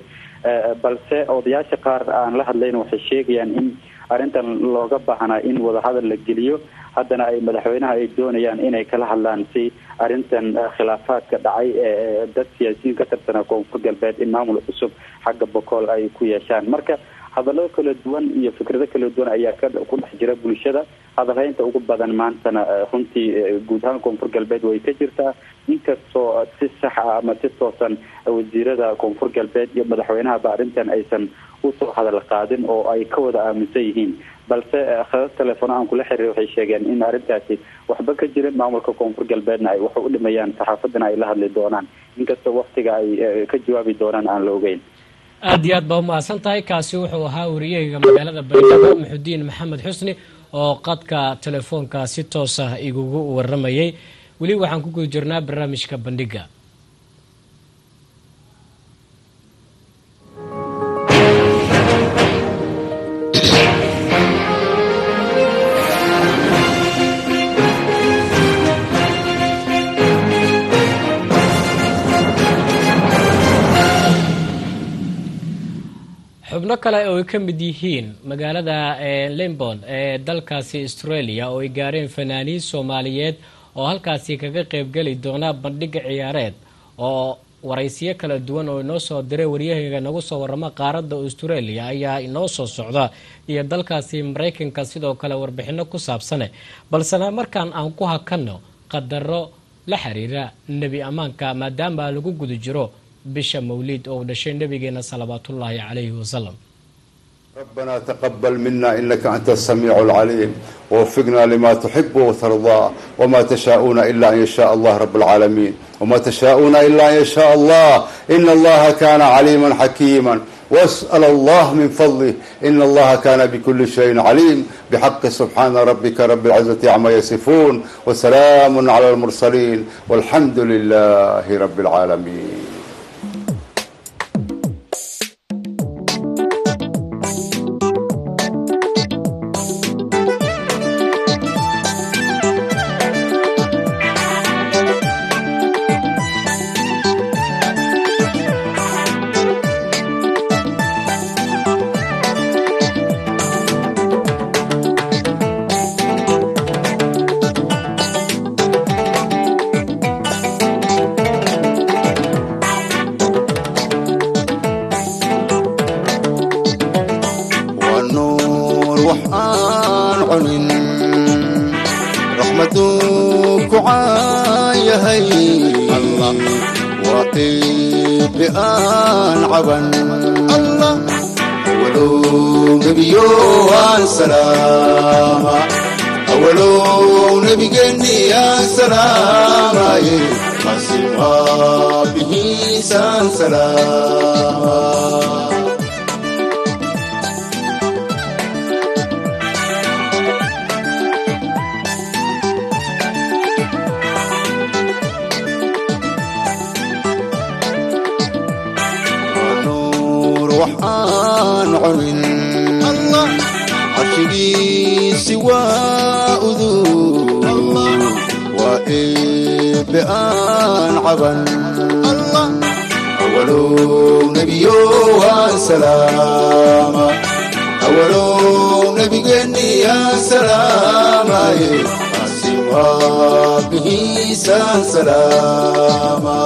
balse odayaasha qaar aan la hadlayna waxay sheegayaan in arrintan looga baahnaa in wadahadal la geliyo haddana ay madaxweynaha ay doonayaan inay kala hadlaan si arrintan khilaafaadka dhacay ee dad siyaasiyiin ka tirsanaa koonfur galbeed in maamul cusub xagga bokool ay ku yeeshaan marka hadallo kala duwan iyo fikrado kala duwan ayaa ka ku dhex jira bulshada hadalhaynta ugu badan maantana runtii guud ahaan koonfur galbeed way ka jirtaa inkastoo si sax ah ama si toosan wasiirada koonfur galbeed iyo madaxweynahaba arrintan aysan usoo hadal qaadin oo ay ka wada aaminsan yihiin balse khadad telefoon aan kula xiriir waxay sheegeen in arrintaasi waxba ka jirin maamulka koonfur galbeedna ay wax u dhimayaan saxaafadana ay la hadli doonaan inkastoo waktiga ay ka jawaabi doonaan aan la ogeyn aada iyo aad baa umahadsan tahay kaasi wuxuu ahaa wariyahayga magaalada baydhabo maxudiin maxamed xusni oo qadka telefoonka si toos ah igugu waramayay weli waxaan ku guda jirnaa barnaamijka bandhiga xubno kale oo ay ka mid yihiin magaalada limbon ee dalkaasi australia oo ay gaareen fanaaniin soomaaliyeed oo halkaasi kaga qeybgeli doona bandhiga ciyaareed oo waraysiyo kala duwan oo inoo soo diray waryahayga nagu soo waramo qaaradda australia ayaa inoo soo socda iyo dalkaasi maraykanka sidoo kale warbixino ku saabsane balsena markaan aan ku hakanno qadaro la xiriira nebi ammaanka maadaama lagu guda jiro bisha mawliid oo uu dhashay nabigeena salawaatullaahi calayhi wasalam ربنا تقبل منا إنك أنت السميع العليم ووفقنا لما تحب وترضى وما تشاءون إلا أن يشاء الله رب العالمين وما تشاءون إلا أن يشاء الله إن الله كان عليما حكيما واسأل الله من فضله إن الله كان بكل شيء عليم بحق سبحان ربك رب العزة عما يصفون وسلام على المرسلين والحمد لله رب العالمين carshigiisi waa uduu waa عبا الله أولو نبيو وسلاما أولو نبي جني يا سلاما سوى به سلاما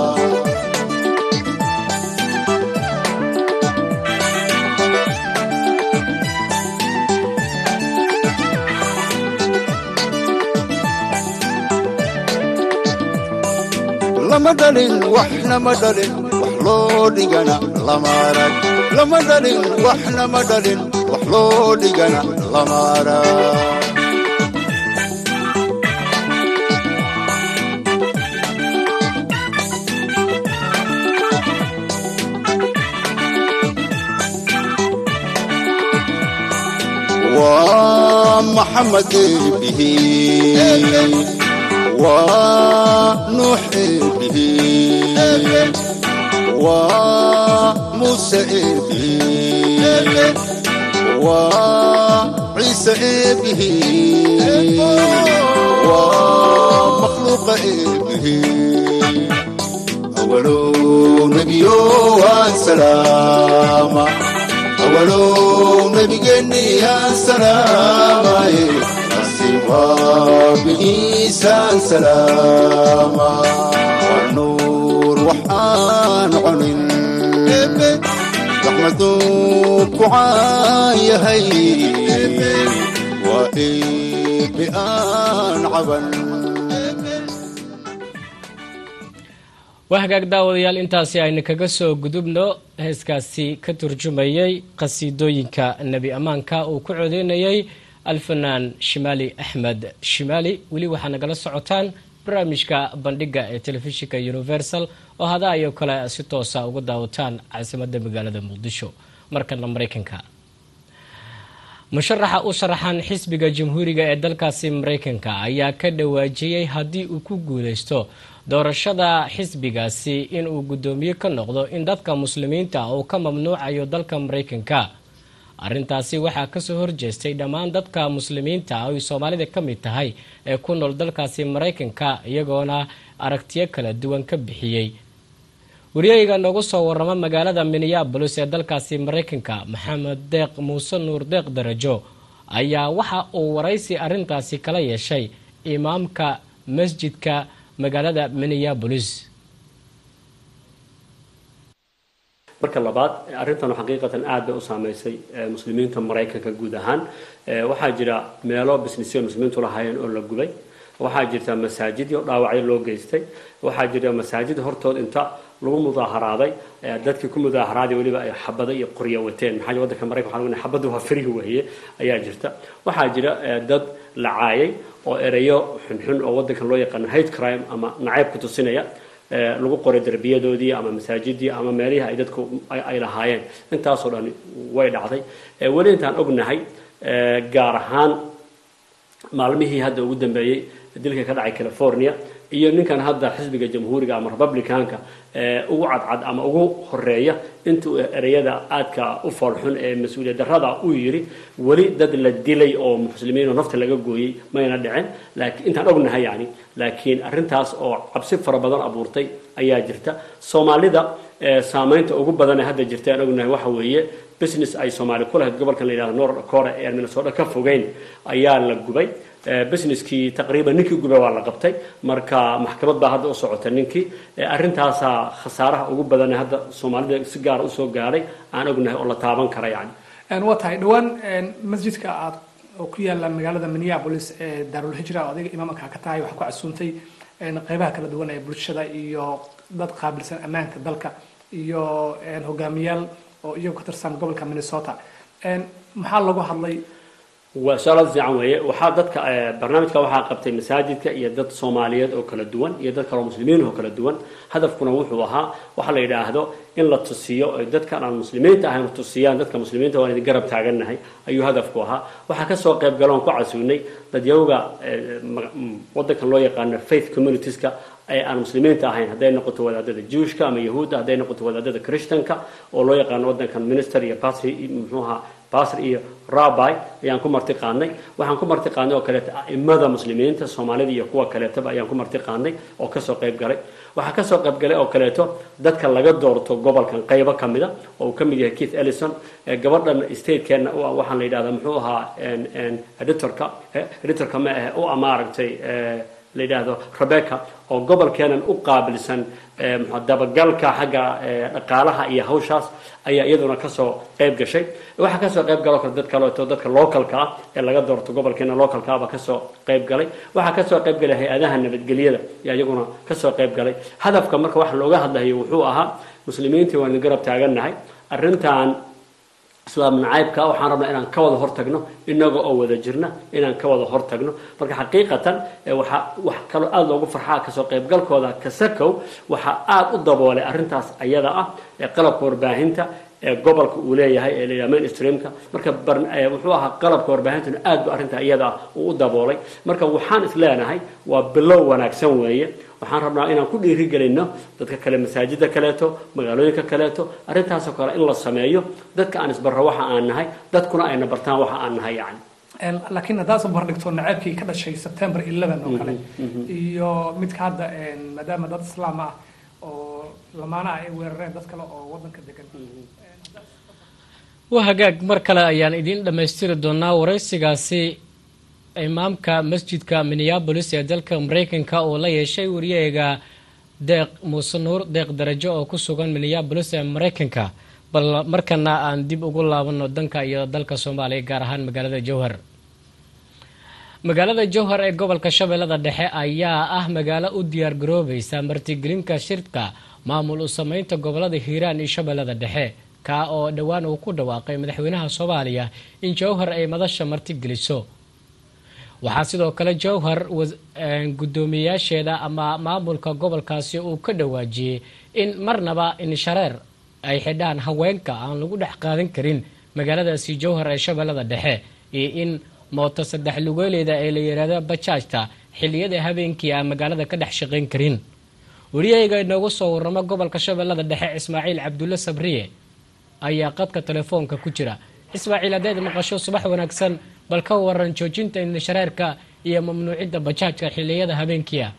lama dhalin waxna ma dhalin wax loo dhigana lama arag lama dhalin waxna ma dhalin wax loo dhigana lama arag ومحمد به ونوح به وموسى به وعيسى به ومخلوق به أول نبي وسلامه أولو نبي جني يا سلام أسيبا بإيسى سلام والنور وحان عنين رحمتك وعايا هي وإيه بآن عبن waa hagaag daawadayaal intaasi aynu kaga soo gudubno heeskaasi ka turjumayey qhasiidooyinka nebi ammaanka uu ku codeynayay alfanaan shimaali axmed shimaali weli waxaa nagala socotaan barnaamijka bandhiga ee telefishinka universal oo hadaa iyo kale si toosa uga daawataan caasimadda magaalada muqdisho markana maraykanka musharaxa u sharaxan xisbiga jamhuuriga ee dalkaasi maraykanka ayaa ka dhawaajiyey haddii uu ku guuleysto doorashada xisbigaasi inuu guddoomiye ka noqdo in dadka muslimiinta uu ka mamnuucayo dalka maraykanka arrintaasi waxaa kasoo horjeestay dhammaan dadka muslimiinta ay soomaalida ka mid tahay ee ku nool dalkaasi maraykanka iyagoona aragtiyo kala duwan ka bixiyey wariyeyga noogu soo waramo magaalada minneabolis ee dalkaasi maraykanka maxamed deeq muuse nuur deeq darajo ayaa waxa uu waraysi arrintaasi kala yeeshay imaamka masjidka magaalada minneabolis marka labaad arrintan xaqiiqatan aad bay u saameysay muslimiinta maraykanka guud ahaan waxaa jira meelo businessyo muslimiintu lahaayeen oo la gubay waxaa jirta masaajidyo dhaawacyo loo geystay waxaa jira masaajid hortood inta lagu mudaaharaaday dadkii ku mudaaharaaday weliba ay xabado iyo qoryo wateen maxaa wadanka maraykan waxaa xabadu waa firihi weeye ayaa jirta waxaa jira dad la caayay oo ereyo xunxun oo wadankan loo yaqaano hate crime ama nacayb ku tusinaya lagu qoray derbiyadoodii ama masaajidii ama meelihii ay dadku ay lahaayeen intaasoo dhan way dhacday weli intaan ognahay gaar ahaan maalmihii hadda ugu dambeeyey dilka ka dhacay california iyo ninkan hadda xisbiga jamhuuriga ama republicanka ugu cadcad ama ugu horeeya intuu ereyada aadka u foolxun ee mas-uuliyad darrada uu yiri weli dad la dilay oo muslimiin oo nafta laga gooyey mayna dhicin laakiin intaan ognahay yani laakiin arrintaas oo cabsi fara badan abuurtay ayaa jirta soomaalida saamaynta ugu badan ee hadda jirta aan ognahay waxa weeye business ay soomaali ku lahayd gobolkan la yidhahdo north dakota ee aan minnesota ka fogeyn ayaa la gubay businesskii taqriiban ninkii gubay waa la qabtay marka maxkamad baa hadda u socota ninkii arrintaasaa khasaaraha ugu badan ee hadda soomaalida si gaara usoo gaadhay aan ognahay oo la taaban kara yani waa tahay dhowaan masjidka aad oo ku yaala magaalada minneapolis ee daarul hijra oo adiga imaamka ka tahay waxaa ku casuuntay qeybaha kala duwan ee bulshada iyo dad qaabilsan ammaanka dalka iyo hogaamiyaal oo iyagu ka tirsan gobolka minnesota maxaa lagu hadlay waa su-aal fiican weeye waxaa dadka barnaamijka waxaa qabtay masaajidka iyo dad soomaaliyeed oo kala duwan iyo dad kaloo muslimiin oo kala duwan hadafkuna wuxuu ahaa waxa la yidhaahdo in la tusiyo ay dadkan aan muslimiinta ahayn tusiyaan dadka muslimiinta waan idin garab taagannahay ayuu hadafku ahaa waxaa kasoo qayb galoon ku casuunay dadyawga wadankan loo yaqaano faith communitieska ee aan muslimiinta ahayn hadday noqoto wadaadada jewishka ama yahuudda hadday noqoto wadaadada christianka oo loo yaqaano wadankan minister iyo patri muxuuha basr iyo rabai ayaan ku marti qaadnay waxaan ku marti qaadnay oo kaleeto aimada muslimiinta soomaalida iyo kuwa kaleetaba ayaan ku marti qaadnay oo kasoo qayb galay waxaa kasoo qayb galay oo kaleeto dadka laga doorto gobolkan qaybo kamida oo uu kamid yahay keith ellison gabadhan statekeena u ah waxaan la yidhahdaa muxuu ahaa editorka editorka ma ahe u ah maaragtay la yidhaahdo rebecca oo gobolkeenan u qaabilsan dabagalka xagga dhaqaalaha iyo hawshaas ayaa iyaduna kasoo qayb gashay waxaa kasoo qayb galoo kale dad kaleeto dadka localka ah ee laga doorto gobolkeena localka ah baa kasoo qayb galay waxaa kasoo qayb galay hay-adaha nabadgelyada ayaa iyaguna kasoo qayb galay hadafka marka waxa looga hadlayo wuxuu ahaa muslimiintii waanu garab taagannahay arrintan islaam nacaybka waxaan rabnaa inaan ka wada hortagno inaga oo wada jirna inaan ka wada hortagno marka xaqiiqatan waxaa wax kaloo aada loogu farxaa kasoo qaybgalkooda kasakow waxaa aada u daboolay arrintaas ayada ah ee qalabka warbaahinta ee gobolka uu leeyahay ee layidhaha mainstreamka marka wuxuu ahaa qalabka warbaahintuna aad bu arrinta iyada ah uu u daboolay marka waxaan is leenahay waa bilow wanaagsan weeye waxaan rabnaa inaan ku dhiirigelino dadka kale masaajida kaleeto magaalooyinka kaleeto arrintaasoo kale in la sameeyo dadka aan isbarro waxa aan nahay dadkuna ayna bartaan waxa aan nahay yani laakiin haddaad soo barbardhigto naceebkii ka dhashay september eleven oo kale iyo midka hadda maadaama dad islaam ah oo lamaanaha ay weerareen dad kale oo wadanka degan waa hagaag mar kale ayaan idiin dhammaystiri doonaa waraysigaasi imaamka masjidka minneabolis ee dalka mareykanka oo la yeeshay wariyaheega deeq muuse nuur deeq darajo oo ku sugan minneabolis ee mareykanka bal markana aan dib ugu laabano danka iyo dalka soomaaliya gaar ahaan magaalada jowhar magaalada jowhar ee gobolka shabeellada dhexe ayaa ah magaalo u diyaar garoobaysa martigelinka shirka maamul u sameynta gobolada hiiraan iyo shabeellada dhexe kaa oo dhowaan uu ku dhawaaqay madaxweynaha soomaaliya in jowhar ay madasha martigeliso waxaa sidoo kale jowhar guddoomiyeyaasheeda ama maamulka gobolkaasi uu ka dhawaajiyey in marnaba inshareer ay xidhaan haweenka aan lagu dhex qaadan karin magaaladaasi jowhar ee shabeellada dhexe iyo in mooto saddex lugeeleeda ee la yidhaahdo bajaajta xilliyada habeenkii aan magaalada ka dhex shaqayn karin wariyahayga inoogu soo waramo gobolka shabeellada dhexe ismaaciil cabdulle sabriye ayaa qadka telefoonka ku jira ismaaciil haddayd maqasho subax wanaagsan bal ka waran joojinta indhashareerka iyo mamnuucidda bajaajka xilliyada habeenkii ah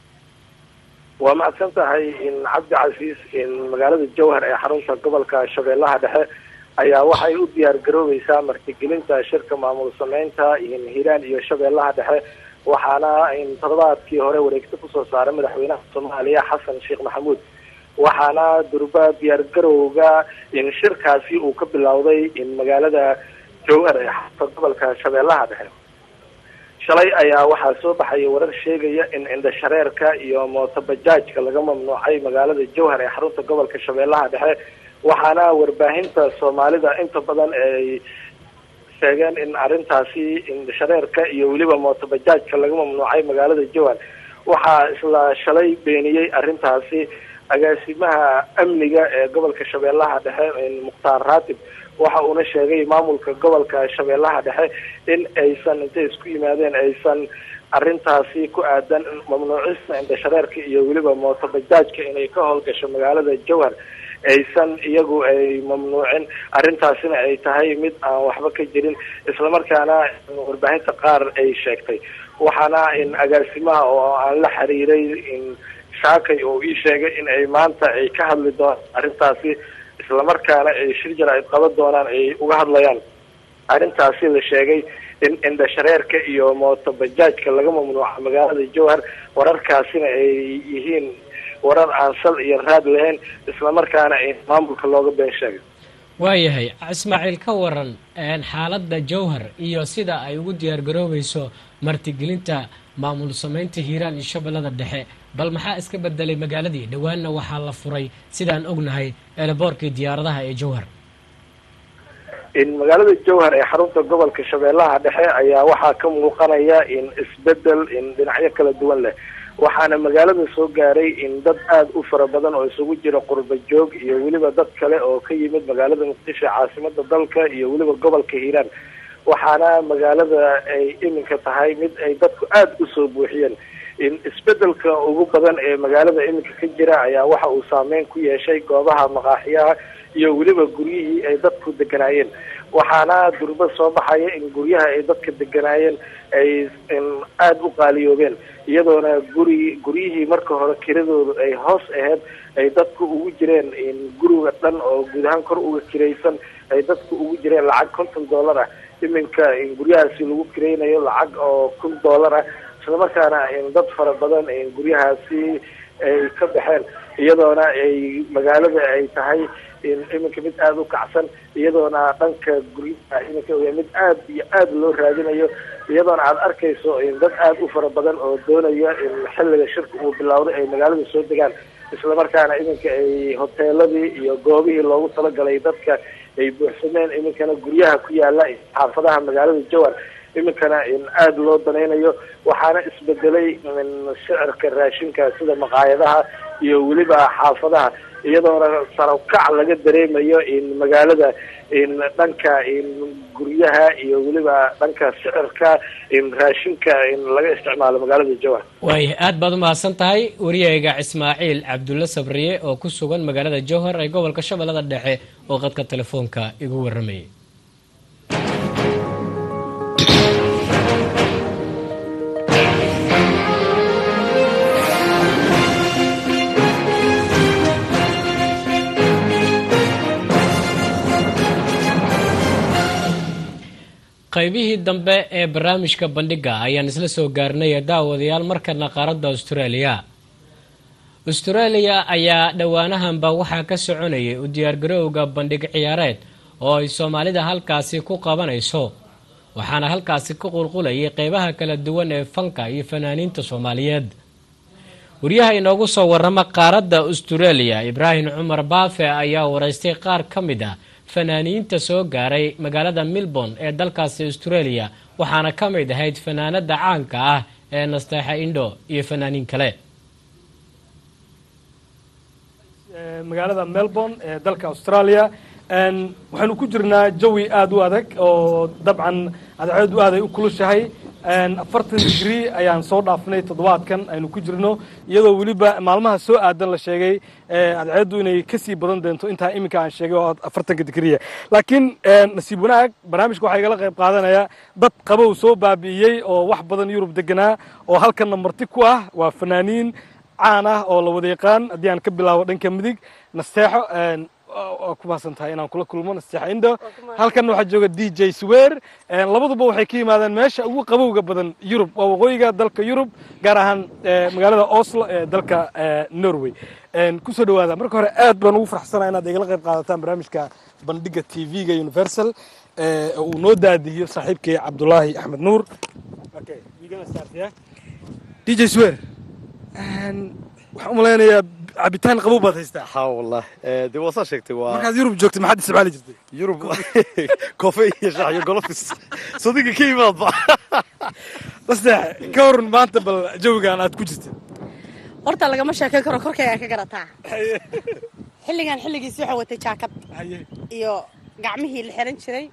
waa mahadsan tahay in cabdi casiis in magaalada jowhar ee xarunta gobolka shabeellaha dhexe ayaa waxay u diyaar garoobeysaa martigelinta shirka maamul sameynta in hiiraan iyo shabeellaha dhexe waxaana in toddobaadkii hore wareegto kusoo saaray madaxweynaha soomaaliya xasan sheekh maxamuud waxaana durba diyaar garowga in shirkaasi uu ka bilowday in magaalada jowhar ee xarunta gobolka shabeellaha dhexe shalay ayaa waxaa soo baxaya warar sheegaya in indhashareerka iyo mootobajaajka laga mamnuucay magaalada jowhar ee xarunta gobolka shabeellaha dhexe waxaana warbaahinta soomaalida inta badan ay sheegeen in arrintaasi indhashareerka iyo weliba mootobajaajka laga mamnuucay magaalada jowhar waxaa isla shalay beeniyey arrintaasi agaasimaha amniga ee gobolka shabeellaha dhexe mukhtaar raatib waxa uuna sheegay maamulka gobolka shabeellaha dhexe in aysan intay isku yimaadeen aysan arrintaasi ku aadan mamnuucista indhashareerka iyo weliba mootobajaajka inay ka howlgasho magaalada jowhar aysan iyagu ay mamnuucin arrintaasina ay tahay mid aan waxba ka jirin islamarkaana warbaahinta qaar ay sheegtay waxaana in agaasimaha oo aan la xiriiray in shaakay oo ii sheegay in ay maanta ay ka hadli doonaan arrintaasi islamarkaana ay shir jir ay qaban doonaan ay uga hadlayaan arrintaasi la sheegay in indhashareerka iyo mootobajaajka laga mamnuuca magaalada jowhar wararkaasina ay yihiin warar aan sal iyo raad lahayn islamarkaana in maamulka looga been sheegay waayahay ismaaciil ka waran xaaladda jowhar iyo sida ay ugu diyaar garoobayso martigelinta maamul sameynta hiiraan iyo shabeellada dhexe bal maxaa iska bedelay magaaladii dhowaanna waxaa la furay sidaan ognahay eelaboorkii diyaaradaha ee jowhar in magaalada jowhar ee xarunta gobolka shabeellaha dhexe ayaa waxaa ka muuqanaya in isbedel in dhinacyo kala duwan leh waxaana magaalada soo gaaray in dad aada u fara badan oo isugu jira qurba joog iyo weliba dad kale oo ka yimid magaalada muqdisho caasimada dalka iyo weliba gobolka hiiraan waxaana magaalada ay iminka tahay mid ay dadku aada usoo buuxiyeen in isbedelka ugu badan ee magaalada iminka ka jira ayaa waxa uu saameyn ku yeeshay goobaha maqaaxiyaha iyo weliba guryihii ay dadku deganaayeen waxaana durba soo baxaya in guryaha ay dadka deganaayeen ay aada u qaaliyoobeen iyadoona guri guryihii marka hore kiradoodu ay hoos ahayd ay dadku ugu jireen guriga dhan oo guud ahaan kor uga kiraysan ay dadku ugu jireen lacag konton dollar ah iminka guryahaasi lagu kiraynayo lacag oo kun dollar ah islamarkaana dad fara badan guryahaasi ay ka baxeen iyadoona ay magaalada ay tahay iminka mid aada u kacsan iyadoona dhanka guryaha iminka mid aada iyo aada loo raadinayo iyadoona aada arkayso dad aada u fara badan oo doonaya xilliga shirka uu bilowday ay magaalada soo degaan islamarkaana iminka ay hoteeladii iyo goobihii loogu talagalay dadka ay buuxsameen iminkana guryaha ku yaala xaafadaha magaalada jowar iminkana aada loo danaynayo waxaana isbedelay shicirka raashinka sida maqaayadaha iyo weliba xaafadaha iyadoona sarabkac laga dareemayo magaalada dhanka guryaha iyo weliba dhanka shicirka raashinka laga isticmaalo magaalada jowar waaya aad baad umahadsan tahay wariyayga ismaaciil cabdulle sabriye oo ku sugan magaalada jowhar ee gobolka shabeellada dhexe oo qadka telefoonka igu waramayay qaybihii dambe ee barnaamijka bandhiga ayaan isla soo gaarnay daawadayaal markana qaaradda australia australia ayaa dhowaanahanba waxaa ka soconayay u diyaargarowga bandhig ciyaareed oo ay soomaalida halkaasi ku qabanayso waxaana halkaasi ka qulqulayay qeybaha kala duwan ee fanka iyo fanaaniinta soomaaliyeed wariyaha inoogu soo warama qaaradda australia ibraahim cumar baafe ayaa waraystay qaar ka mid ah fanaaniinta soo gaaray magaalada melbourne ee dalkaasi australia waxaana ka mid ahayd fanaanada caanka ah ee nasteexa indho iyo fanaaniin kale magaalada melbourne ee dalka australia waxaynu ku jirnaa jawi aada u adag oo dabcan adceedu aad ay u kulushahay afartan digrii ayaan soo dhaafnay toddobaadkan aynu ku jirno iyadoo weliba maalmaha soo aadan la sheegay adceeddu inay kasii badan doonto intaa iminka aan sheegay oo afartanka digriya laakiin nasiib wanaag barnaamijka waxaa igala qayb qaadanaya dad qabow soo baabi'iyey oo wax badan yurub deganaa oo halkanna marti ku ah waa fanaaniin caan ah oo la wada yaqaan haddii aan ka bilaabo dhanka midig nasteexo waa ku mahadsan tahay inaan kula kulmo nasteexa indo halkan waxaa jooga d j swer labaduba waxay ka yimaadeen meesha ugu qabowga badan yurub waa waqooyiga dalka yurub gaar ahaan magaalada oslo ee dalka norway kusoo dhawaada marka hore aad baan ugu farxsanaa inaad igala qayb qaadataan barnaamijka bandhiga t v-ga universal uu noo daadihiyo saaxiibkay cabdulaahi axmed nuur d j swer waxaan u malaynayaa cabitaan qabow baad haystaa ha wallah dee waa saa sheegtay waa markaad yurub joogtay maxaad isticmaali jirtay yurub kofe iyo shax iyo golofis sadiga ka yimaadba nasteex ka waran maanta bal jawigaan aad ku jirta horta lagama sheekayn karo korkaygaan ka garataa xilligan xilligiisi waxaa watay jaakad iyo gacmihii la xiran jiray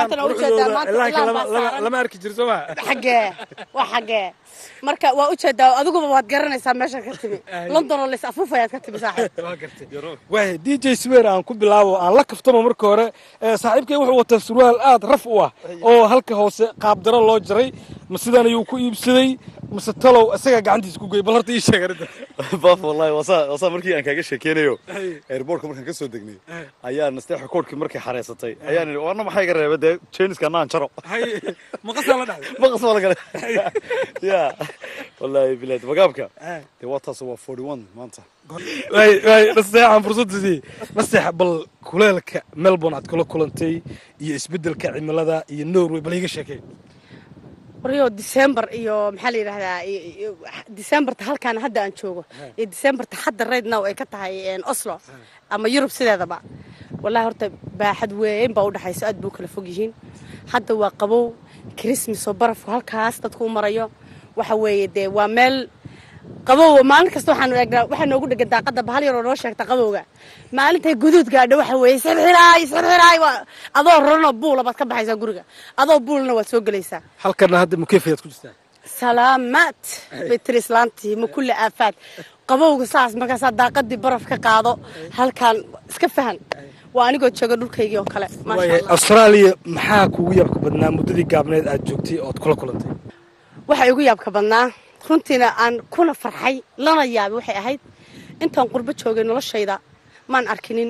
lama arki jiri sooma xagee waa xagee marka waa ujeedaa adiguba waad garanaysaa meesha ka timi london oo lays afuufayaad ka timi saaxiib waay d j swer aan ku bilaabo aan la kaftamo marka hore saaxiibkay wuxuu wataa surwaal aad raf u ah oo halka hoose qaabdaro loo jaray ma sidan ayuu ku iibsaday mase talow isagaa gacantiisa ku goy bal horta ii sheeg arrinta baaf wallahi wasaa wasaa markii aan kaaga sheekeynayo airportka markaan ka soo degnay ayaa nasteexa koodhkii markay xareysatay ayaan idhi warna maxaa iga reeba dee jeeniska naan jaro maqasaa la dhacday maqas baa la galay ya wallahi bilaad magaabka dee waa taas waa forty one maanta waay waay nasteexaan fursadda sii nasteex bal kuleelka melbourne aad kula kulantay iyo isbeddelka cimilada iyo norway bal iiga sheekay waryo december iyo maxaa la yidhahdaa decemberta halkaan hadda aan joogo iyo decemberta hadda right now ay ka tahay oslo ama yurub sideedaba wallahi horta baaxad weyn baa udhexayso aad buu kala fog yihiin hadda waa qabow christmas oo barafku halkaas dadku u marayo waxa weeye dee waa meel qabow maalin kasta waxaanu eegnaa waxaa noogu dhegan daaqada bahal yaroo noo sheegta qabowga maalintay guduud gaadho waxa weeye sirxiraay sirxiraay adoo roranoo buula baad ka baxaysaa guriga adoo buulna waad soo gelaysaa halkana hadda mukeefayaad ku jirtaa salaamaad bay tiri islaantii ma kulli aafaad qabowga saas markaasaa daaqadii baraf ka qaado halkaan iska fahan waa anigoo jooga dhulkaygii oo kale maasha waayahay allah austraaliya maxaa kuugu yaabka badnaa muddadii gaabneed aad joogtay ood kula kulantay waxa igu yaabka badnaa runtiina aan kuna farxay lana yaabay waxay ahayd intaan qurbo joogay noloshayda maan arkinin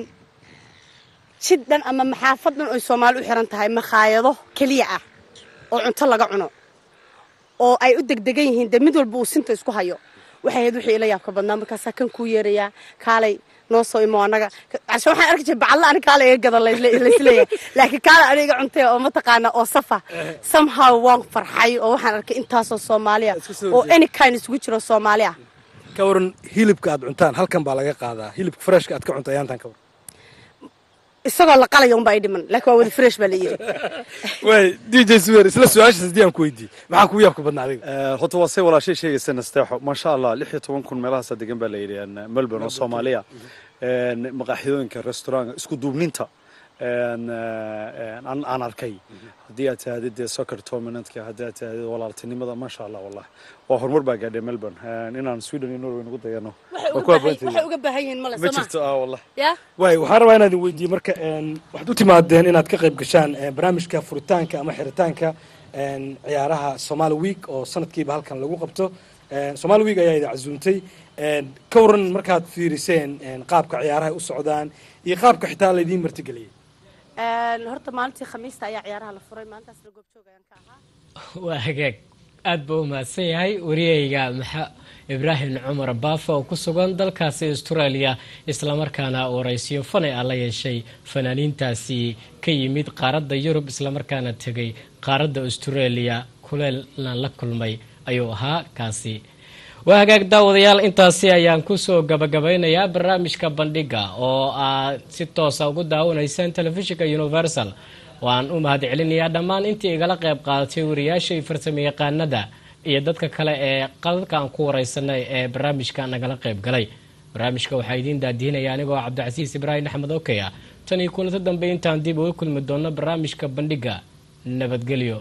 jid dhan ama maxaafad dhan oy soomaali u xiran tahay makhaayado keliya ah oo cunto laga cuno oo ay u degdegan yihiin dee mid walba uu sinta isku hayo waxay ahayd wixii ila yaabka badnaa markaasaa kan kuu yeerayaa kaalay noo soo imo annaga cashe waxaan arki jiray bacalla ani kaala iga gadan laisleeyahay laakiin kaala ani iga cuntay oo mataqaana oo safa somehow waan farxay oo waxaan arkay intaasoo soomaaliya oo any kind isugu jiro soomaali ah ka waran hilibka aad cuntaan halkan baa laga qaadaa hilibka freshka aad ka cunta ayaantan ka waran isagoo la qalaya unbaa i dhiman laakiin waa wada fresh baa la yidhi waay dj swer isla su-aashaas haddii aan ku weydiiyey maxaa kugu yaabka badnaa adiga horta waa say walaashay sheegaysa nasteexo maasha allah lix iyo toban kun meelahaasa degan baa la yidhi een, melbourne oo soomaaliya een, maqaaxidooyinka restaurant isku duubninta een, een, aan aan arkay haddii aad tahdid dee soccer tournamentka haddii aad tahdid walaaltinimada maasha allah wallah waa horumar baa gaadhay melbourne een, inaan sweden iyo norway nagu dayano waxay waa uga ku baahan- haboontahay. waxay uga baahan yihiin male ma soo jirto ah wallah ya waay waxaan rabaa inaad weydiiye marka een, waxaad u timaadeen inaad ka qayb gashaan een, barnaamijka furitaanka ama xiritaanka een, ciyaaraha somali week oo sanadkiiba halkan lagu qabto Een, somali week ayaa idin casuuntay Een, ka waran markaad fiiriseen een, qaabka ciyaaraha u socdaan iyo qaabka xitaa laydiin martigeliyey Een, horta maalintii khamiista ayaa ciyaaraha la furay maalintaasna goobjoog ayaan ka ahaa waa hagaag aad buu u mahadsan yahay wariyeyga maxa ibraahim cumar baafa oo ku sugan dalkaasi australia islamarkaana waraysiyo fanay ah la yeeshay fanaaniintaasi ka yimid qaaradda yurub islamarkaana tegay qaaradda australia kuleelna la kulmay ayuu ahaa kaasi waa hagaag daawadayaal intaasi ayaan kusoo gabagabeynayaa barnaamijka bandhiga oo aad si toosa ugu daawanaysaan telefishinka universal waan u mahad celinayaa dhammaan intii igala qayb qaadatay wariyaasha iyo farsamo yaqaanada iyo dadka kale ee qadadka aan ku wareysanay ee barnaamijka nagala qayb galay barnaamijka waxaa idiin daadihinaya anigoo cabdicasiis ibraahim axmed okey ah tan iyo kulanto dambe intaan dib uga kulmi doono barnaamijka bandhiga nabadgelyo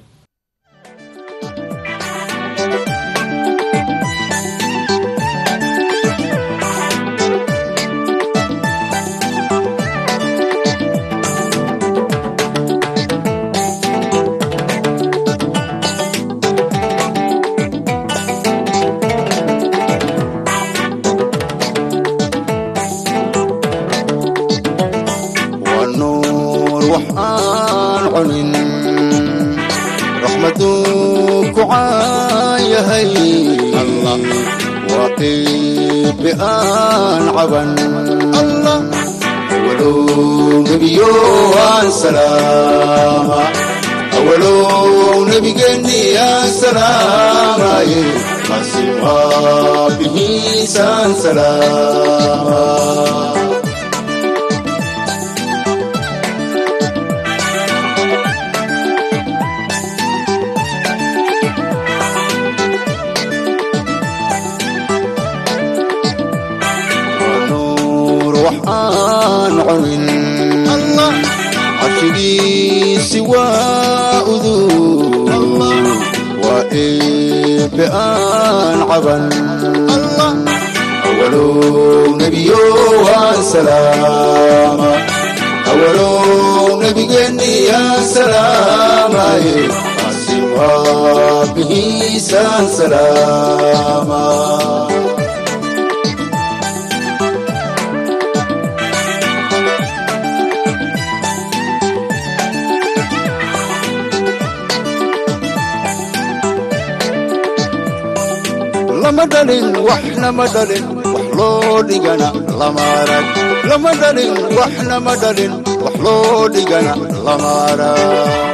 waa nuur wax aan cunin raxmaduu ku caayahay allah waa qiibi aan caban allah awalow nebiyo aan salaama awalow nebigeenni aan salaamaye masiibaa bihiisaan salaama nuur wax aan cunin allah carshigiisi waa udug waa eebe aan caban allah awalow nebiyo waan salaama awalow nebigeenni aan salaamaye asimaa bihiisaan salaama lama dhalin waxna ma dhalin wax loo dhigana lama arag lama dhalin waxna ma dhalin wax loo dhigana lama arag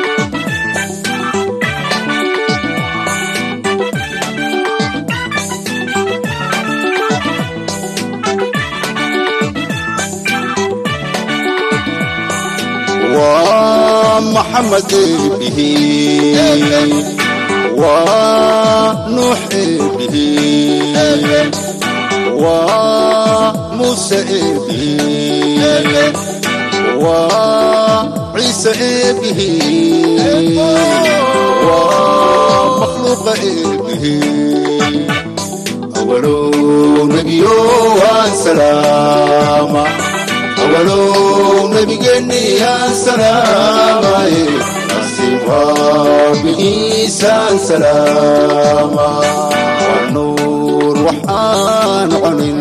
waa maxamed eebihi waa nuux eebihi waa muuse eebihi waa ciise eebihi waa makhluuqa eebihi awalow nebiyo waan salaama awalow nabigeeniyaan salaamaye nasiibaabihiisaan salaama waa nuur waxaan cunin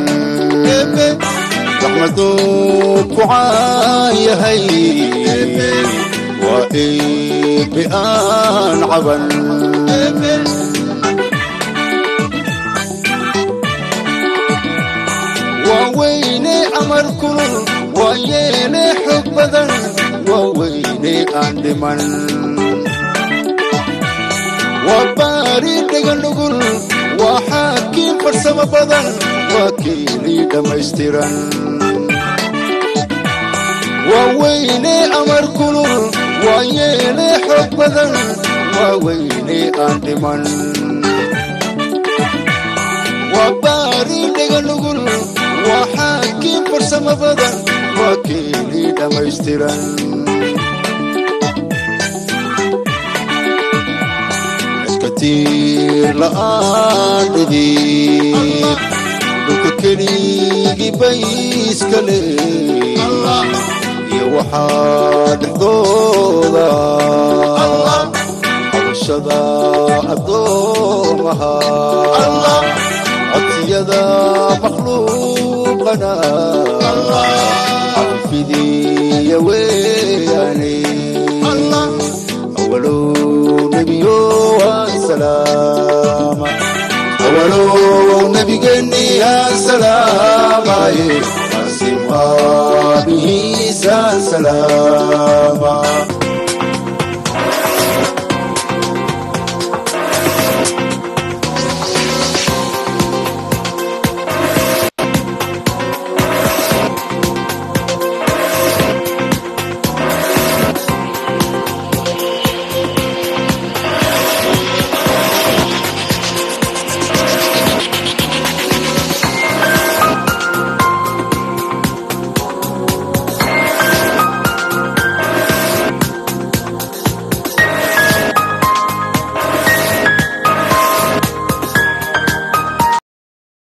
raxmaduu ku caayahay waa eebe aan caban waa weyne amar kulul waa yeele xog badan waa weyne aan dhiman waa baari dhega nugul waa xaakiin farsamo badan waa keelii dhammaystiran waa weyne amar kulul waa yeele xog badan waa weyne aan dhiman waa baari dhega nugul waa xaakiin farsamo badan waa keelii dhammaystiran iskatiir la'aan dhidib dhulka keligii bayska leh iyo waxaa dhexdooda xabashada addoomaha codsiyada makhluuqana cafidiya weyaane awalow nebiyo aan salaama awalow nebigeeni aan salaamaye asim aabihiisaan salaama